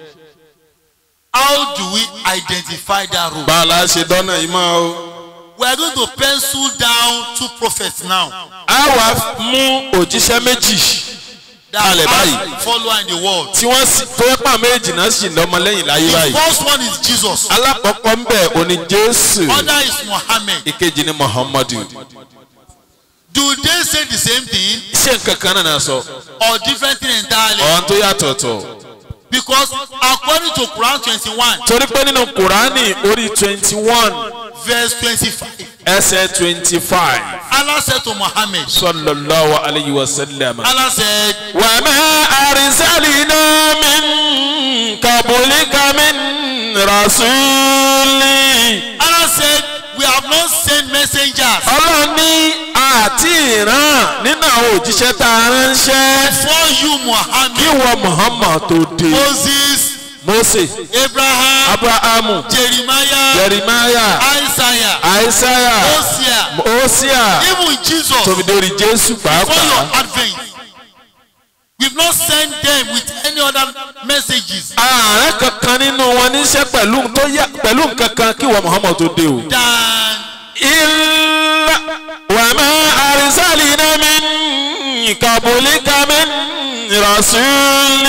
How do we identify that road? bá a la ṣe dọ́nà yìí mọ́ o. We are going to pencil down two prophets now a wá mú òjíṣẹ́ méjì that Kalẹ̀ báyìí. have follower in the world. tí wọ́n sì tó pa méjì náà sì lọ́mọ lẹ́yìn láyé The báyìí. first one is Jesus. alákọ̀ọ́kọ́ ń bẹ̀ òní jésù Other is Muhammad. ìkejì ni muhammadu. Do they say the same thing ṣé nǹkan kan náà náà sọ or different thing entirely? ọ̀hún tó yàtọ̀tọ̀. Because according to Quran twenty-one torí pé nínú kùránì orí twenty one verse twenty-five ẹsẹ̀ twenty five Allah said to Muhammad sallallahu alayhi wa sallam. Allah said وما أرسلنا من قبلك من رسول Allah said we have not sent messengers ọlọ́run ní àti ìran nínú àwọn òjíṣẹ́ tá a ránṣẹ́ before you kí Muhammad wọ́n Muhammad tó dé Moses Mose Abraham Abrahamu Jeremiah Jeremiah Isaiah Isaiah Hosea Hosea even Jesus tóbi dórí Jésù before your pàápàá advent we have not sent them with any other messages ààrẹ kankan nínú wọn níṣẹ́ pẹ̀lú tó yá pẹ̀lú nǹkan kan kí wọ́n Muhammad tó dé o. than إلا وما أرسلنا من قبلك من رسول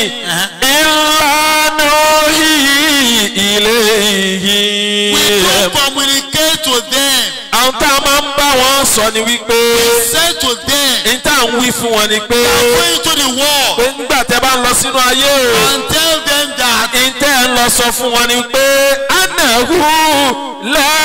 إلا نوحي إليه we don't communicate to them àwọn tá a máa ń bá wọn sọ ni wípé say to them ní tá à ń wí fún wọn ni pé go into the world pé nígbà tẹ́ bá ń lọ sínú ayé o and tell them that ní tẹ́ ń lọ sọ fún wọn ni pé anahu la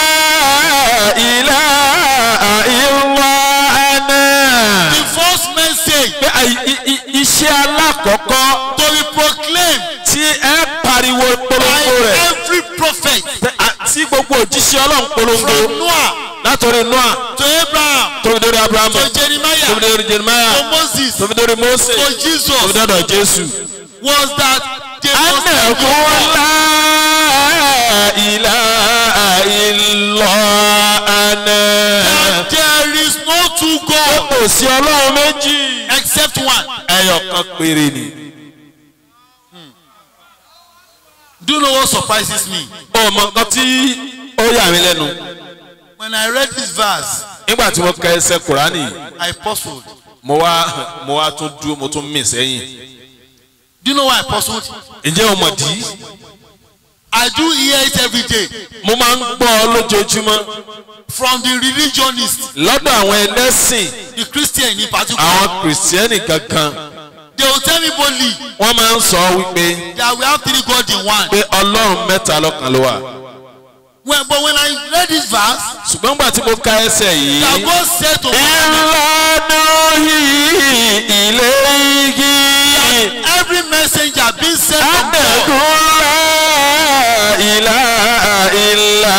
ilaha illa ana. the first message pé àì- i- i- iṣẹ́ alákọ̀ọ́kọ́ to be proclaimed tí ẹ pariwo by polongo rẹ̀ every prophet pé àti gbogbo òjíṣẹ́ ọlọ́run polongo from Noah látọ̀rí noah to Abraham tóbi dórí abrahamu to tóbi Jeremiah dórí jeremiah to Moses tóbi dórí mose to tóbi Jesus dọ́dọ̀ jésù. was that they must anahu la ilaha illa ana. that there kò sí ọlọ́run méjì except one. ẹyọ kan péré ni. Do you know what surprises me? ọmọ nǹkan tí ó yà mí lẹ́nu When I read this verse, nígbà tí mo ka ẹsẹ̀ kùránì I puzzled. mo wá mo wá tún dúró mo tún mì sẹ́yìn. Do you know why I puzzled? ǹjẹ́ o mọ̀ dí? I do hear it every day mo máa ń gbọ́ ọ lójoojúmọ́ from the religionists, lọ́dọ̀ àwọn ẹlẹ́sìn the Christian in particular. àwọn kìrìsìtẹ́nì kankan They will tell me boldly wọ́n máa ń sọ wípé that we have three gods in one. pé ọlọ́run mẹ́ta lọ́kan ló wà. When, but when I read this verse, ṣùgbọ́n gbà tí mo ka ẹsẹ̀ yìí. that God said to ìlànà yìí ilé igi every messenger being sent from God, àdàkùnlá ìlà ìlà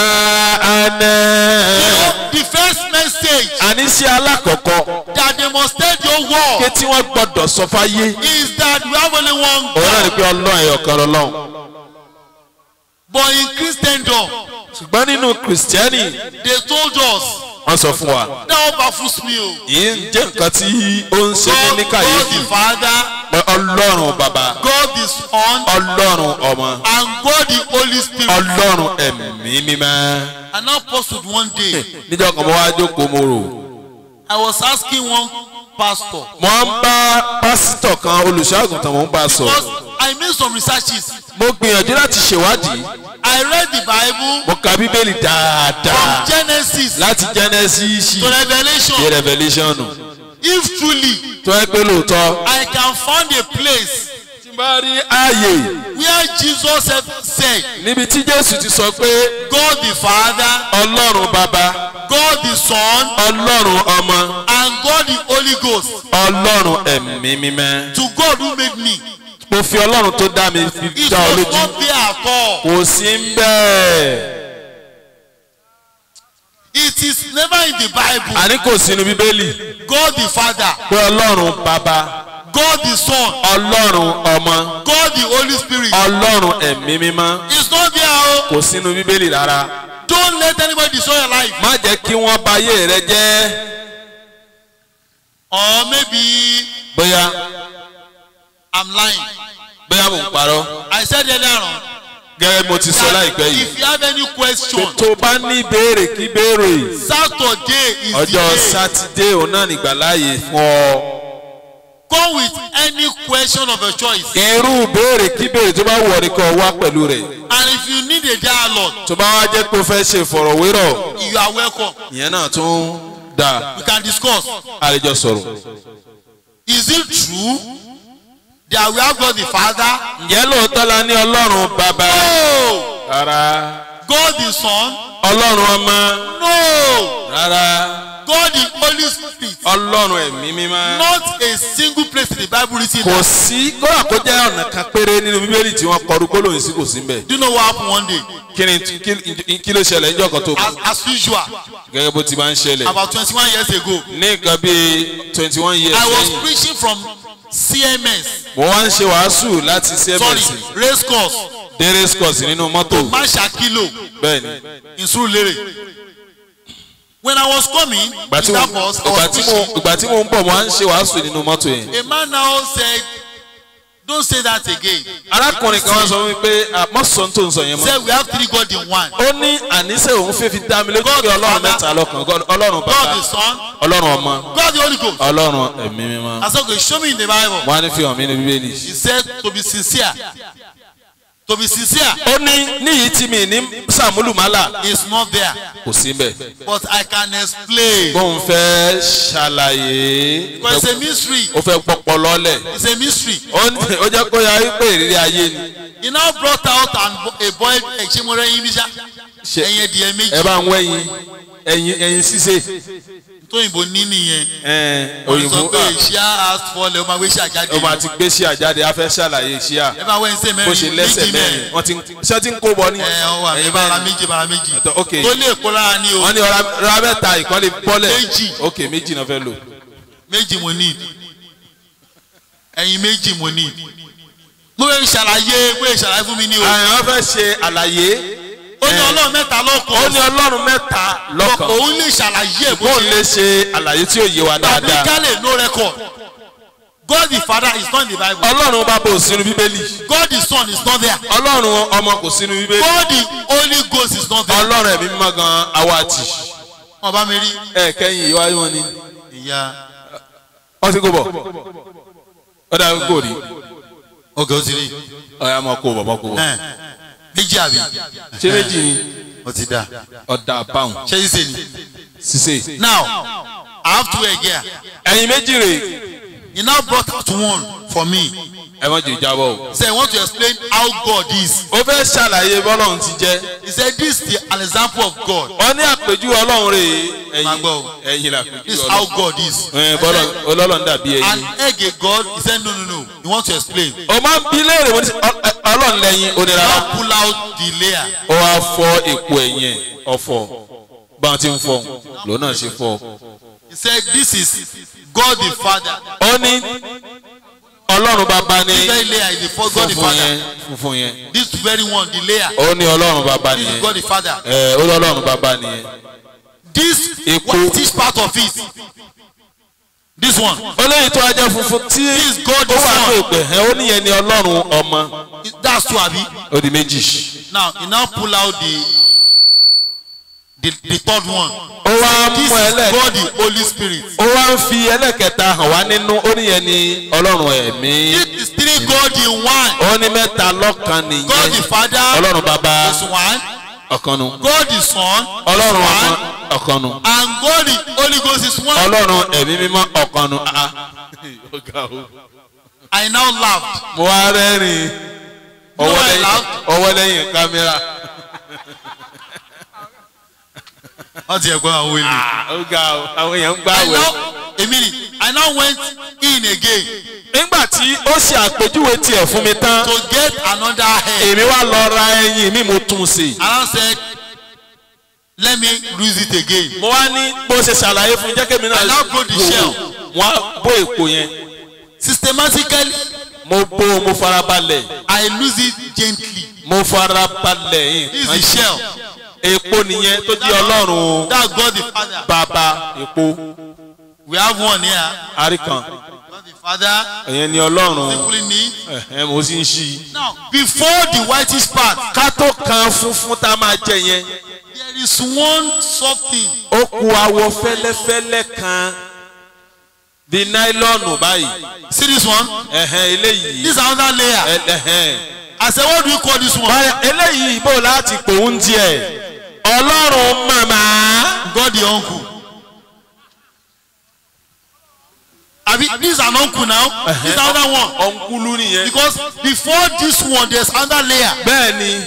àná. the first message àníṣe alákọ̀ọ́kọ́ that they must tell the whole world ké tí wọ́n gbọ́dọ̀ sọ fáyé. is that we have only one òun náà ni God. pé ọlọ́run ẹ̀yọ̀ kan lọ́lọ́run. But in Christendom, ṣùgbọ́n nínú kìrìsìtẹ́nì they told us wọ́n sọ fún wa. that all baffles me. o. yìí ń jẹ́ nǹkan tí ó ń ṣe mí God, ní God kàyéfì. the Father, pé ọlọ́run bàbá God the Son, ọlọ́run ọmọ and God the Holy Spirit. ọlọ́run ẹ̀mí mímọ́. And now posted one day, níjọ́ kan mo wá jókòó mo rò. I was asking one pastor mo ń bá pásítọ̀ kan olùṣọ́àgùntàn mo ń bá a sọ. because I made some researches. mo gbìyànjú láti ṣèwádìí I read the Bible mo ka bíbélì from dáadáa Genesis láti genesis to Revelation. dé revelation If truly tó ẹ pé lóòótọ́. I can find a place tí n bá rí ààyè where Jesus have said, níbi tí jésù ti sọ pé God the Father, ọlọ́run bàbá God the Son, ọlọ́run ọmọ and God the Holy Ghost. ọlọ́run ẹ̀mí mímọ́. To God who made me. mo fi ọlọ́run tó dá mi fi It dá ọ was lójú not there at all. kò sí ń bẹ́ẹ̀. It is never in the Bible. àní kò sínú bíbélì God the Father, pé ọlọ́run bàbá God the Son, ọlọ́run ọmọ God the Holy Spirit. ọlọ́run ẹ̀mí mímọ́ It's not there. Oh. kò sínú bíbélì rárá. Don't let anybody destroy your life. má jẹ́ kí wọ́n bà ayé rẹ jẹ́ Or maybe bóyá I'm lying. bóyá mò ń parọ́ I said earlier on gẹ́gẹ́ bí mo ti sọ that láìpẹ́ yìí. if you have any pé question, tó bá ní ìbéèrè kí béèrè Saturday is the ọjọ́ day. sátidé òun náà nígbàláàyè fún ọ. Come with any question of your choice. irú béèrè kí béèrè tó bá wọ̀ ní kó wá pẹ̀lú rẹ̀. And if you need a dialogue, tó bá wá jẹ́ pé o fẹ́ ṣe ìfọ̀rọ̀wérọ̀ you are welcome. ìyẹn náà tún dáa We can discuss. àlejò sọ̀rọ̀. Is it true that we have God the Father? ǹjẹ́ lóòótọ́ la ní ọlọ́run bàbá No. rárá God the Son? ọlọ́run ọmọ No. rárá God the Holy Spirit? ọlọ́run ẹ̀mí mímọ́. Not a single place in the Bible written kò that. sí kódà kó jẹ́ ọ̀nà kan péré nínú bíbélì tí wọ́n kọrú gbólóhùn sí kò sí mbẹ̀. Do you know what happened one day? kí ni kí- kí ló ṣẹlẹ̀ níjọ́ kan tó As, as usual, gẹ́gẹ́ bó ti máa ń ṣẹlẹ̀. about 21 years ago, ní nǹkan bíi twenty one years I was lẹ́yìn preaching from CMS, mo wá ń ṣe wàásù láti sorry, cms race course, dé race course nínú mọ́tò Mashakilo bẹ́ẹ̀ ni. in Surulere. When I was coming, ìgbà tí in mo that bus, I ìgbà was tí mo preaching. ìgbà tí mo ń bọ̀ mo wá ń ṣe wàásù nínú mọ́tò yẹn. A man now said, Don't say that again. arákùnrin kan wá sọ fún mi pé àmọ́sọ̀ tó ń sọ yẹn mọ́. Said we have three God in one. ó ní àníṣe òun fẹ́ fi dá mi lójú God pé the ọlọ́run Father, mẹ́ta lọ́kàn God- ọlọ́run God bàbá the Son, ọlọ́run ọmọ God the Holy Ghost. ọlọ́run ẹ̀mí mímọ́. I said, okay, show me in the Bible. wọ́n á ní fi hàn mí ní bíbélì. He said to be sincere. To be sincere ó ní níyìí tí mi ní sàmúlùmálà is not there. kò sí bẹ́ẹ̀. But I can explain. bóun fẹ́ ṣàlàyé Because it's a mystery. ó fẹ́ pọpọ lọ́lẹ̀. It's a mystery. ó ní- ó jẹ́ kó ya wípé ìrírí ayé ni. He now brought out and bo- a boy Echimore Yimisa. Ṣe- Ẹyin ẹdìyẹ ẹ méjì. bá ń wẹ̀yìn ẹ̀yìn ẹ̀yìn ṣíṣe Tóyìnbó ní nìyẹn. ẹ̀ẹ́n, Wọ́n sọ òyìnbó pé ah, ìṣíà ask for lè o máa gbé ṣíà jáde. ó máa ti gbé sí àjáde a fẹ́ ṣàlàyé ṣíà Ẹ bá wẹ́n ṣe bó ṣe mẹ́rin lẹ́sẹ̀ méjì mẹ́rin mẹ́rin. wọ́n ti ṣé ti ń kó bọ ní. Ẹ ọ wà mí ẹ̀yìn bára mẹ́rin. méjì bára méjì. Ọ̀tọ̀, ok. Tó lè kó lára ní o. wọ́n ní ọ̀rá ra mẹ́ta ìkọ́lé bọ́lẹ̀ Méjì. ok méjì náà fẹ́ lò. Méjì mo ní. Ẹyin méjì mo ní. Mo fẹ́ ṣàlàyé mo fẹ́ ṣàlàyé fún mi ní o. àwọn fẹ́ ṣe àlàyé ó ní Eh. ọlọ́run mẹ́ta ó ní lọ́kàn ọlọ́run mẹ́ta lọ́kàn òun lè ṣàlàyé ẹ̀ bó bó ṣe lè ṣe àlàyé tí ó yé wa dáadáa biblically no record God the father is not in the bible ọlọ́run bàbá ò sínú bíbélì God the son is not there ọlọ́run ọmọ kò sínú bíbélì God the holy ghost is not there ọlọ́run ẹ̀mí mímọ́ gan awati wọn bá mi rí ẹ kẹ́yìn ìwáyé wọn ni ìyá wọ́n ti kó bọ̀ ó dà kó rí ọgá ó ti rí ọ̀yà mọ̀ kó bọ̀ mọ̀ kó bọ̀ ẹ méjì àbí ṣé méjì ni ó ti dá ọ̀dà báwọn ṣé yìí ṣe ni ṣiṣẹ́ now I have two again ẹ̀yin méjì rè he now brought out one for me ẹ mọ̀ jù jábọ̀ o. say I want to explain how God is ó fẹ́ ṣàlàyé bọ́lọ́run ti jẹ́ he said this is the an example of God wọ́n ní àpèjúwe ọlọ́run rè Máa ẹ̀yin gbọ́ o. ẹ̀yin this làpèjúwe is how ọlọ́run God is ẹ̀ bọ́lọ̀ ọlọ́run dàbí an ẹ̀yin. egg a God he said no no no he want to explain o máa ń bí léèrè mo ní sẹ́, ọ- ẹ- ọlọ́run lẹ́yìn onírara now pull out the layer ó wá fọ́ èpo ẹ̀yìn ẹ̀ ọ̀fọ̀ bá wọn ti ń fọ́ lòun náà ṣe fọ́ he said this is God the father ó ní ọlọ́run bàbá ní this very layer is the for God the funfun father yẹn funfun yẹn this very one the layer ó ní ọlọ́run bàbá this is nìyẹn God the father ẹ ó ní ọlọ́run bàbá nìyẹn this Epo. whitish part of it this one ó léyìí tó ajá funfun tí This is God the ó wà ní Son. òpè ẹ ó níyẹn ní ọlọ́run ọmọ that's two abi ó di méjì now he now pull out the the the third one ó wá this mú is ẹlẹ́ God the holy spirit ó wá ń fi ẹlẹ́kẹta hàn wá nínú ó níyẹn ní ọlọ́run ẹ̀mí this is three God in one ó ní mẹ́ta lọ́kan God nìyẹn the father ọlọ́run bàbá is one ọ̀kan nu God the son is ọlọ́run ọmọ one ọ̀kan nu and God the holy ghost is one ọlọ́run ẹ̀mí mímọ́ ọ̀kan nu Ah, ah. I now laughed mo wá rẹ́rìn No, ọwọ́ I lẹ́yìn laughed. ọwọ́ lẹ́yìn kámẹ́rà wọ́n ti ẹ̀ gbọ́ àwọn èlò. ó ga ọ àwọn èèyàn ń gbá I wẹ̀. now a minute I now went in again nígbà tí ó ṣe àpèjúwe tiẹ̀ fún mi tán to get another head èmi wá lọ ra ẹyin mi mo tún un sí. and I said let me use it again mo wá ní bó ṣe ṣàlàyé fún jẹ́ kémi náà I now broke the wò ó. shell. wọ́n á bó èpo yẹn systematically mo bó mo farabalẹ̀ I lose it gently mo farabalẹ̀ yìí. this is the shell èpo nìyẹn tó di ọlọ́run that's God the father bàbá èpo we have one here àríkàn God the father ìyẹn ni ọlọ́run simply me ẹ̀hẹ́n mo sì ń ṣí i. now before the whitish part ká tó kan funfun tá a máa jẹ yẹn there is one something ó ku awọ fẹ́lẹ́fẹ́lẹ́ kan bí náílọ́ọ̀nù báyìí see this one ẹ̀hẹ́n eléyìí this is another layer ẹ̀- ẹ̀hẹ́n. I said what do you call this one báyà eléyìí bò láti pòun díẹ̀ ọlọ́run màmá God the uncle abi this is an uncle now this is another one ọ̀nkúlú nìyẹn. because before this one there is another layer bẹ́ẹ̀ ni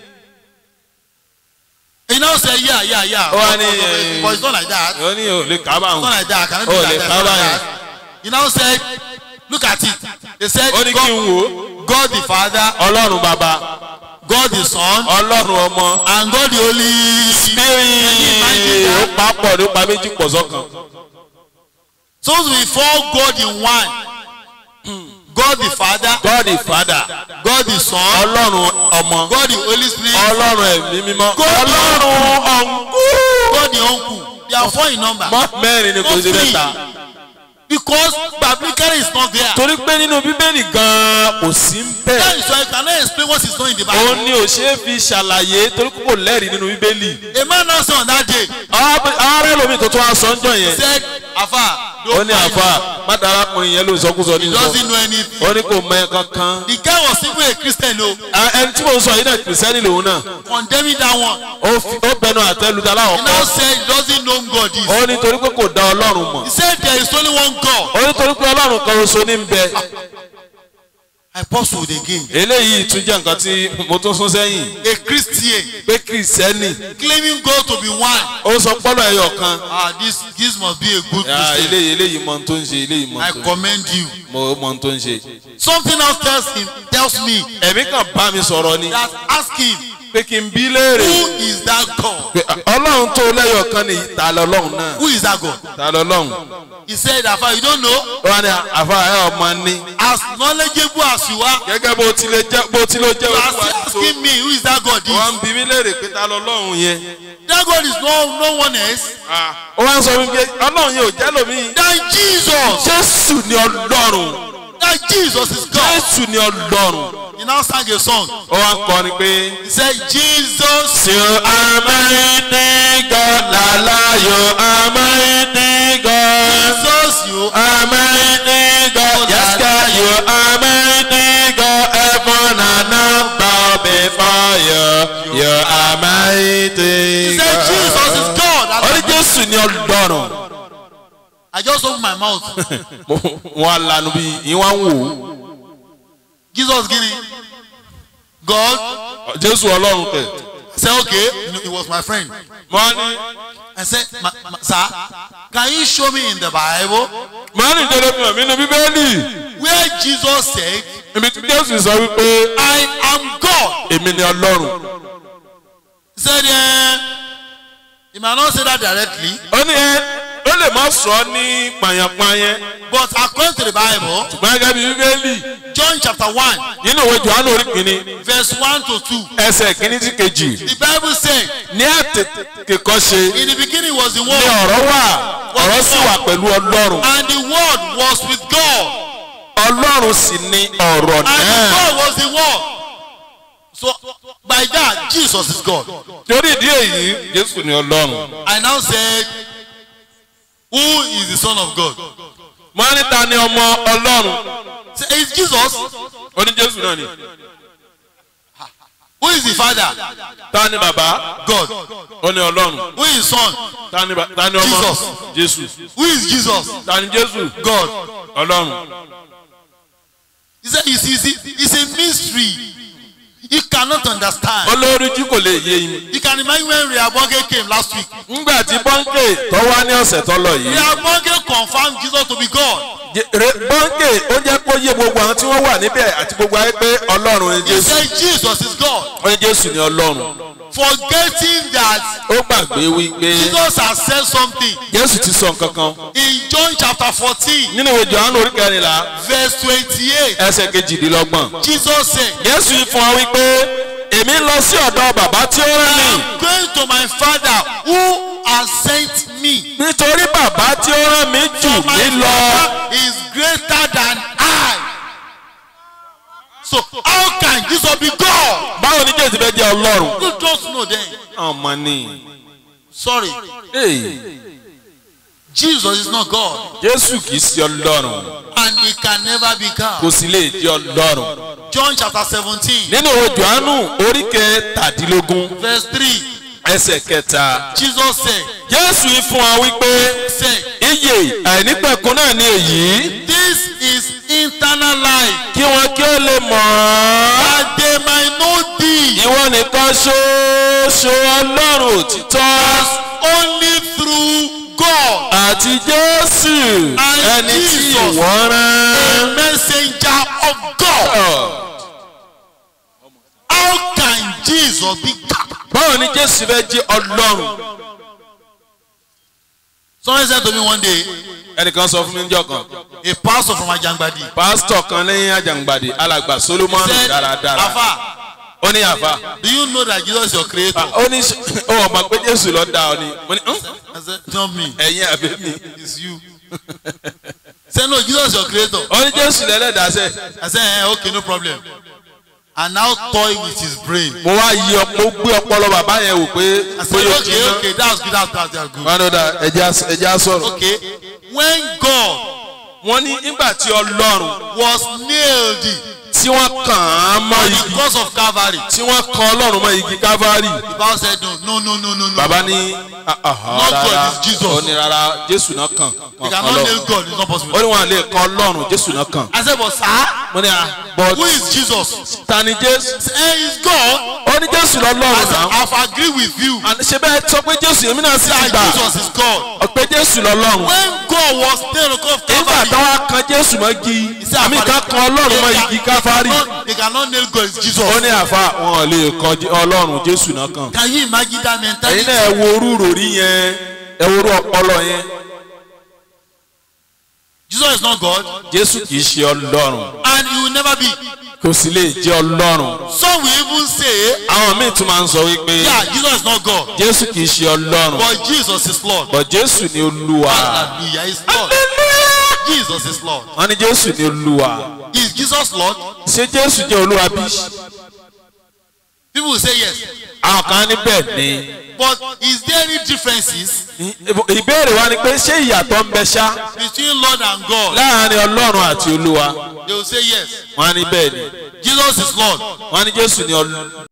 he now say yeah yeah yeah Ó wá but, ní, but, eh, but it's not like that ó ní ò lè it's kábàáhùn not like that can it be Oh, like le that It's not cover like yẹn. that he now said look at it he said ó ní kí n God, wò ó God the father ọlọ́run bàbá God the son ọlọ́run ọmọ and God the holy bíi ó papọ̀ ló pa méjì pọ̀ sọ́kan so before God in one God the father God the father God the son ọlọ́run ọmọ God the holy spirit ọlọ́run ẹ̀mí mímọ́ God- ọlọ́run ọ̀nkú God the uncle they are four in number mọ́ mẹ́rin ni kò sí mẹ́ta because biblically it's not there torí pé nínú bíbélì gan-an kò sí ń bẹ̀. that is why you cannot explain what is not in the òun bible ni ò ṣe é fi ṣàlàyé torí pé kò lẹ́rìí nínú bíbélì. a man now say on that day ààrẹ lomi tó tún wá sọ ń jọ yẹn. said afa ó don't ní mind àfa him. mádà arákùnrin yẹn ló ń sọkúsọ ní he sọ. doesn't know anything ó ní kò mọ ẹ kankan. the guy was even a christian o À, ẹni tí mo ń sọ yìí náà kìrìsìtẹ́nì lòun náà. condemning that one ó fi- ó bẹnu àtẹ́lu ta láwọn he now kọ́. said he doesn't know who God is ó ní torí pé kò dá ọlọ́run mọ̀. he said there is only one God ó ní torí pé ọlọ́run kan oṣù ní ń bẹ. I puzzled again eléyìí tún jẹ́ nǹkan tí mo tún sún sẹ́yìn. a christian pé kìrìsìtẹ́nì claiming God to be one ó sọ pọ́lọ̀ ẹyọ kan. ah this this must be a good Ah, christian eléyìí eléyìí mọ ohun tó ń ṣe eléyìí mọ I ohun tó ń ṣe. commend you mo mọ ohun tó ń ṣe. something else tells him tells me ẹ̀mí kan bá mi sọ̀rọ̀ ni. that ask him pé kí n bí léèrè who is that God? pé ọlọ́run tó lẹ́yọ̀ kan ní ta lọ́lọ́run náà Who is that God? ta lọ́lọ́run He said, Afa, you don't know? wọ́n ní àfa ẹ̀ ọmọ ní As knowledgeable as you are, gẹ́gẹ́ bó ti lè jẹ́ bó ti lè jẹ́ you are olúwa still tó asking me, who is that God? wọ́n Is? ń bí mi léèrè pé ta lọ́lọ́run yẹn That God is no, no one else ó wá ń sọ wípé ọlọ́run yẹn ò jẹ́ lómi than Jesus. jésù ni ọlọ́run That Jesus is God. jésù ni ọlọ́run He now sang a song. ó wá ń kọrin pé. He said, Jesus, You are mighty God, Lala, you are mighty God. Jesus, you are. Are mighty God, yes God, you are mighty God. Heaven and earth bow before you. You are mighty He said, Jesus is God. Orí And Jésù ni ọlọ́run. I just opened my mouth. Wọ́n á lanu bí ìwọ̀n wò ó. Jesus, Guinea. God Jésù ọlọ́run tẹ̀. said, okay, he was my friend. Mọ́ ní I said, ma, ma, sir, can you show me in the Bible mọ́ ní ìjọba fi hàn mí nínú Bíbélì. where Jesus said, Ibi tí Jésù sọ wípé I am God? èmi ni ọlọ́run. He said, eh, he might not say that directly, ó ní ẹ ó lè má sọ ní pàyànpàyàn but according to the Bible, ṣùgbọ́n gẹ́gẹ́ bí bíbélì John chapter 1, nínú ìwé johannu orí kìíní verse 1 to 2, ẹsẹ̀ kìíní sí kejì the Bible said, ní àtètè kan ṣe in the beginning was the ní Word, ọ̀rọ̀ wà ọ̀rọ̀ sì wà pẹ̀lú ọlọ́run and the Word was with God, ọlọ́run sì ni ọ̀rọ̀ and the náà God was the Word. So, by that, Jesus is God. torí ìdí èyí jésù ni ọlọ́run I now said, Who is the Son of God? wọ́n ní ta ni ọmọ ọlọ́run Say, It's Jesus. ó ní jésù náà ni Who is the Father? ta ni bàbá God. ó ní ọlọ́run Who is Son? ta ni ba- ta ni ọmọ jésù Who is Jesus? ta ni jésù God. ọlọ́run He said, it's, it's, it's a mystery. You cannot understand. olórí tí kò lè yé yín. You can imagine when Rehabonke came last week. ngbà tí bọ́ńkè tó wá ní ọ̀sẹ̀ tó lọ yìí Rehabonke confirmed Jesus to be God. Je- re- bọ́ńkè ó jẹ́ kó yé gbogbo àwọn tí wọ́n wà níbẹ̀ àti gbogbo ayé pé ọlọ́run ni He jésù said, Jesus is God. ó ní jésù ni ọlọ́run Forgetting that ó gbàgbé wípé Jesus has said something jésù ti sọ nǹkan kan in John chapter 14, nínú ìwé johannu orí kẹrìnlá verse 28. ẹsẹ̀ kejìdínlọ́gbọ̀n Jesus said, jésù yìí fún wa wípé èmi ń lọ sí ọ̀dọ̀ bàbá tí ó rán mi I'm going to my Father who has sent me. nítorí bàbá tí ó rán mi jù For my mí lọ Father is greater than I. So how can Jesus be God? báwo ni jésù fẹ́ jẹ́ ọlọ́run You just know then. ọmọ ni Sorry. Hey, Jesus is not God. jésù kì í ṣe ọlọ́run And he can never be kò God. sì lè jẹ́ ọlọ́run. John chapter 17, nínú ìwé johannu orí kẹtàdínlógún verse 3. ẹsẹ̀ kẹta Jesus said, jésù yìí fún wa wípé said, iye àìnípẹ̀kun náà ni èyí This is eternal life. kí wọn kí ó lè mọ̀ ọ́ That they might know thee ìwọ nìkan ṣoṣo ọlọ́run òtítọ́ as only through God, àti jésù And ẹni tí Jesus. ìwọ a rán. messenger of God. How can Jesus be God? báwo ni jésù fẹ́ jẹ́ ọlọ́run. Someone said to me one day, ẹnìkan sọ fún mi níjọ́ kan a pastor from Ajangbadi pásítọ̀ kan lẹ́yìn àjàngbàdì alàgbà solomoni said, dáradára Afa, ó ní àfa. do you know that Jesus is your creator? ó ní ó mọ̀ pé jésù ló dá ọ ni mo ní "Hmm? I said, not me, ẹ̀yin àbí mi. it's you. Say no, Jesus is your creator. ó ní jésù lẹ́lẹ́dàá sẹ́ I said, eh, okay, no problem. And now toy with his brain. mo wá yí ọ mo gbé ọpọlọ bàbá yẹn wò pé I said, bóyá ó okay, jiná. okay, that's good, that's, that's, that's good. wọn ló dá ẹja ẹja sọ̀rọ̀. Okay, when God wọ́n ní nígbà tí ọlọ́run was nailed tí wọ́n kàn án mọ́ on the igi cross of Calvary, tí wọ́n kan ọlọ́run mọ́ igi kávárì the Bible said, no, no, no, no, no. bàbá ní ah, ah, Not God, rárá it's Jesus. ó ní rárá jésù náà kàn You wọ́n kan cannot nail ọlọ́run God, it's not ó possible. ní wọn lè kan ọlọ́run jésù náà kàn. I said, but sir, mo ní à but who is Jesus? ta ni jésù. Say, he's God. ó ní jésù I lọ́lọ́run said, náà. I've agreed with you àní ṣe bẹ́ẹ̀ sọ pé jésù èmi náà sì ti that gbà Jesus is God. ọ̀pẹ jésù lọ́lọ́run. When God was nailed on the cross of nígbà Calvary, táwa kan jésù mọ́ igi said, àmì ká kan ọlọ́run mọ́ igi káfárì calvary cannot, they cannot nail God is ó Jesus. ní àfa wọn ò lè kọ Jí- ọlọ́run jésù náà kàn Can you imagine that ẹ̀yin mentality? náà ẹ wo orú ròrí yẹn ẹ wo orú ọpọlọ yẹn Jesus is not God jésù kì í ṣe ọlọ́run and he will never be. kò sì lè jẹ́ ọlọ́run Some will even say, àwọn míì tún máa ń sọ wípé yeah, Jesus is not God, jésù kì í ṣe ọlọ́run but Jesus is Lord. bọ̀ jésù ni olúwa Hallelujah, he's Lord. Jesus is Lord. wọ́n ní jésù ni olúwa Is Jesus Lord? ṣé jésù jẹ́ olúwa bí? People will say yes. àwọn kan ní bẹ́ẹ̀ ni But is there any differences ìbéèrè wa ni pé ṣé ìyàtọ̀ ń bẹ ṣá between Lord and God? láàrin ọlọ́run àti olúwa They will say yes. wọ́n ní bẹ́ẹ̀ ni Jesus is Lord, wọ́n ní jésù ni olúwa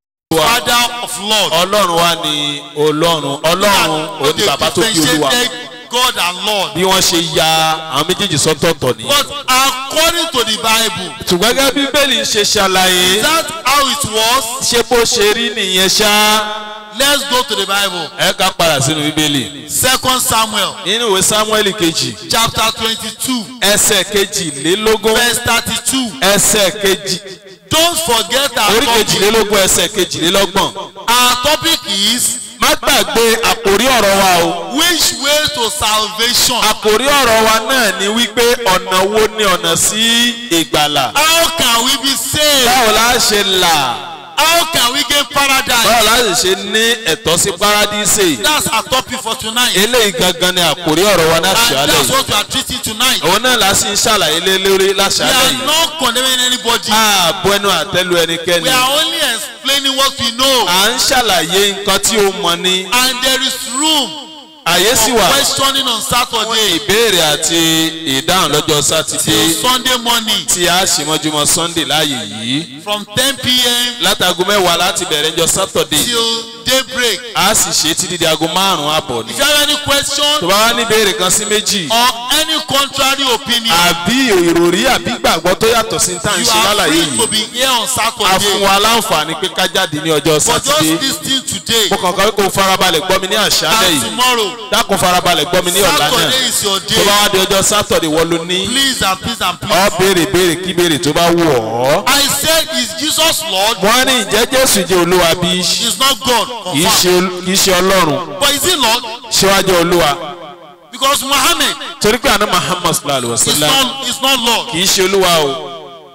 Father of Lord. ọlọ́run wa ni ọlọ́run ọlọ́run òun ni bàbá tó bí olúwa God and Lord. bí wọ́n ṣe ya àwọn méjèèjì sọ́tọ̀ọ̀tọ̀ ni. But according to the Bible, ṣùgbọ́n gẹ́gẹ́ bí bíbélì ń ṣe ṣàlàyé is that how it was? ṣé bó ṣe rí nìyẹn ṣá Let's go to the Bible. ẹ ká padà sínú bíbélì. Second Samuel nínú ìwé samuel kejì chapter twenty-two ẹsẹ̀ kejìlélógún verse thirty-two. ẹsẹ̀ kejì Don't forget our orí topic. kejìlélógún ẹsẹ̀ kejìlélọ́gbọ̀n. Our topic is má gbàgbé àkórí ọ̀rọ̀ wa o. which way to salvation. àkórí ọ̀rọ̀ wa náà ni wípé ọ̀nà wo ni ọ̀nà sí ìgbàlà. How can we be saved? báwo la ṣe là How can we gain paradise? báwo la ṣe ní ẹ̀tọ́ sí paradíṣe. That's our topic for tonight. eléyìí gangan ni àkórí ọ̀rọ̀ wa náà And ṣàlẹ̀ that's yìí. what we are treating tonight. òun náà la sì ń ṣàlàyé lé lórí We láṣàlẹ̀ are yìí. not condemning anybody. ààbò ẹnu àtẹ́lu ẹnikẹ́ni. We are only explaining what we know. à ń ṣàlàyé nǹkan tí ó mọ ní. And there is room àyè sì for wà questioning on Saturday ìbéèrè àti ìdáhùn lọ́jọ́ sátidé till Sunday morning tí a ṣe mọ́júmọ́ sunday láàyè yìí. from 10 p.m. látago mẹ́wàá láti bẹ̀rẹ̀ ńjọ́ sátọ̀dé till daybreak. a sì ṣe títí di aago márùn-ún àbọ̀ ni. If you have any question tó bá wá ní ìbéèrè kan sí méjì or any contrary opinion, àbí ìròrí àbí gbàgbọ́ tó yàtọ̀ sí tá à ń you ṣe are lálàyé free to yìí be here on a fún Saturday. wa láǹfààní pé ká jáde ní ọjọ́ But just sátidé listen today mo kàn kọ́ kó farabalẹ̀ gbọ́ mi ní àṣálẹ̀ and yìí tomorrow. dákun farabalẹ̀ gbọ́ mi ní ọ̀la náà Saturday is your tó bá day. wá di ọjọ́ sátọ̀dé wọ́n ló ní Please and please and ọ please. béèrè béèrè kí béèrè tó bá wù ọ́. I said, is Jesus Lord? wọ́n ní ìjẹ́ jésù jẹ́ olúwa bí He's not God. kì í Confirm. ṣe ol- kì í ṣe ọlọ́run But is he Lord? síwájú olúwa Because Muhammad torí pé àná muhammad sallallahu alayhi wa is sallam not, is not Lord. kì í ṣe olúwa o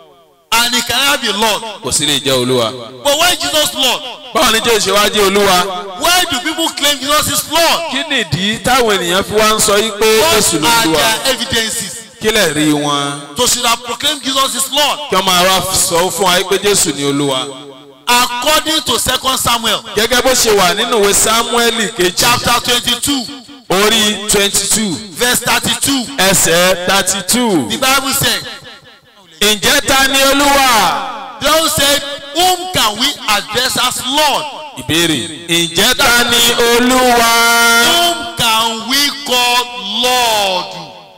And he cannot be Lord. kò sí lè jẹ́ olúwa. But why Jesus Lord? báwo ni jésù ṣe wá jẹ́ olúwa Why do people claim Jesus is Lord? kí nìdí táwọn ènìyàn fi wá ń sọ yí pé What jésù ló are olúwa their evidences? kí lè rí wọn To should have proclaimed Jesus is Lord. kí wọ́n máa wá sọ fún wa pé jésù ni olúwa. According to 2 Samuel gẹ́gẹ́ bó ṣe wà nínú ìwé sámúẹ́lì kejì chapter 22 orí twenty two verse 32. ẹsẹ̀ thirty two The Bible said, ǹjẹ́ ta ni olúwa? the Bible said, whom can we address as Lord? ìbéèrè ǹjẹ́ ta ni olúwa? Whom can we call Lord?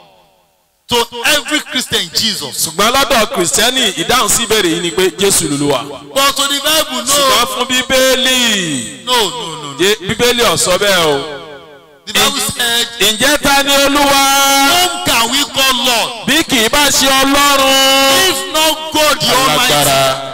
To every Christian, Jesus. ṣùgbọ́n lọ́dọ̀ kìrìsìtẹ́nì ìdáhùn sí ìbéèrè yìí ni pé jésù lolúwa. But to the Bible, ṣùgbọ́n no. fún bíbélì No, no, no. no. Jé- bíbélì ò sọ bẹ́ẹ̀ o. The Bible said, ǹjẹ́ ta ni olúwa? whom can we call Lord? bí kì í bá ṣe ọlọ́run. If not God the Almighty. alágbára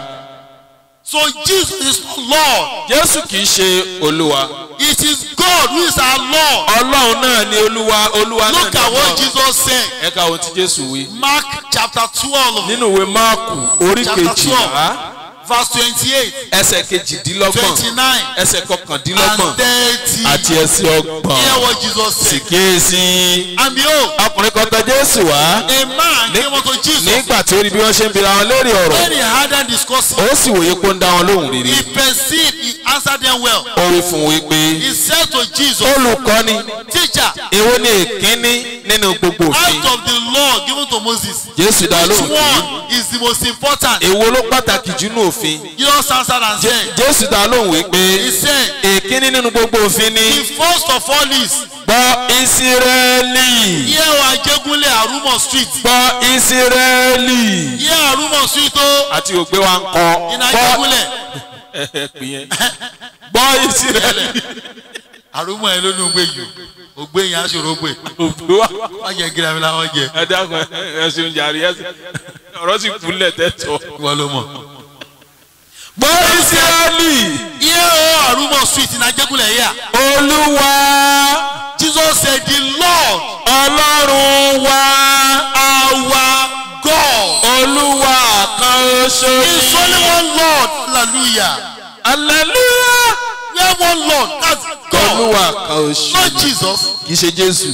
So Jesus is not Lord. jésù kì í ṣe olúwa. It is God who is our Lord. ọlọ́run náà ni olúwa olúwa náà Look ni at what ọlọ́run. Jesus said. ẹ ká ohun tí jésù wí. Mark chapter 12, nínú ìwé máàkù orí Chapter kejìlá verse 28, ẹsẹ̀ kejìdínlọ́gbọ̀n 29, ẹsẹ̀ kọkàndínlọ́gbọ̀n and 30. àti ẹsẹ̀ Hear ọgbọ̀n what Jesus sì said. kíyèsí. And behold, ọkùnrin kan tọ̀ jésù wá a man came unto Jesus. nígbà tí ó rí bí wọ́n ṣe ń bira wọn léèrè ọ̀rọ̀ When he had them discussing, ó sì wòye pé ó ń dá wọn lóhùn rere he perceived, he answered them well. ó wí fún un wípé He said to Jesus, olùkọ́ni Teacher, èwo ni èkínní nínú gbogbo òfin out of the law given to Moses, jésù dá which lóhùn pé one is the most important? èwo ló pàtàkì jù nínú òfin Jesus answered and Jé- said, jésù dá lóhùn wípé He said, èkínní nínú gbogbo òfin ni The first of all is, gbọ́ ìsírẹ́lì Here wa Jegunle Arumo Street. gbọ́ ìsírẹ́lì Here Arumo Street o, àti ògbé wa ń kọ iná gbọ́ Jegunle. ẹ pè yẹn gbọ́ ìsírẹ́lì Arumo ẹ ló ní ògbé yìí o, ògbé yẹn aṣòro gbé. ògbé wa Wọ́n jẹ gírámì láwọn jẹ. ẹ dákun ẹ ṣeun jàre ẹ ọ̀rọ̀ sì kúnlẹ̀ tẹ́tọ̀. ìwọ ló mọ̀. gbọ́ ìsírẹ́lì iye o àrùmọ̀ sweet ní ajẹ́kùnlẹ̀ yíyà. olúwa Jesus said the Lord ọlọ́run wa our God olúwa kan ṣoṣo is only one Lord hallelujah. hallelujah We have one Lord that's God olúwa kan ṣoṣo not Jesus. kì í ṣe jésù.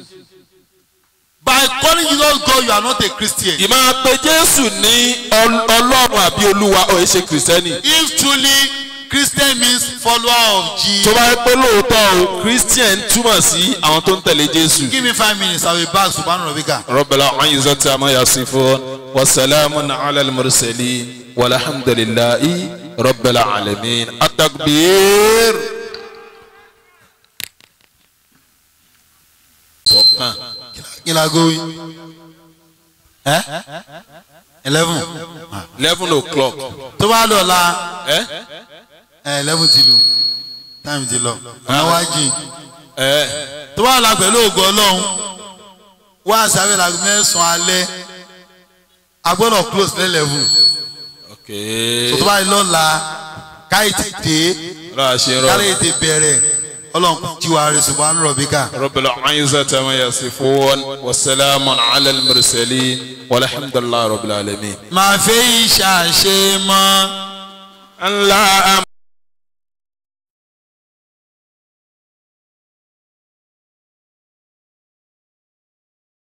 By calling Jesus God you are not a Christian. ìmáa pe jésù ní ọl- ọlọ́run àbí olúwa ò ń ṣe kìrìsìtẹ́nì. If truly Christian means follower of tó Jesus. bá yẹ pé lóòótọ́ o christian túmọ̀ sí àwọn tó ń tẹ̀lé jésù. Give me five minutes I will back Subhanahu Rabbika. رب العزة عما يصفون وسلام على المرسلين والحمد لله رب العالمين التكبير sọkàn Ilagowi. Eh? Eleven. Ah. eleven o'clock Tó bá lọ la ẹ ẹ eleven ti lu. Time ti lọ. Àwọn wá jìn. ẹ Tó bá la pẹ̀lú ògo Ọlọ́run. Wá sáré la mẹ́sàn-án alẹ́. A gbọ́dọ̀ close ní eleven. ok Tó bá lọ la káyì ti dé. ọlọ́run àṣẹ rọ Káyì ti bẹ̀rẹ̀. Ọlọ́run jí wa rẹ̀ Subhanahu Rabbika. رب العزة عما يصفون وسلام على المرسلين والحمد لله رب العالمين Màá fẹ́ ìṣàṣe mọ́. ńlá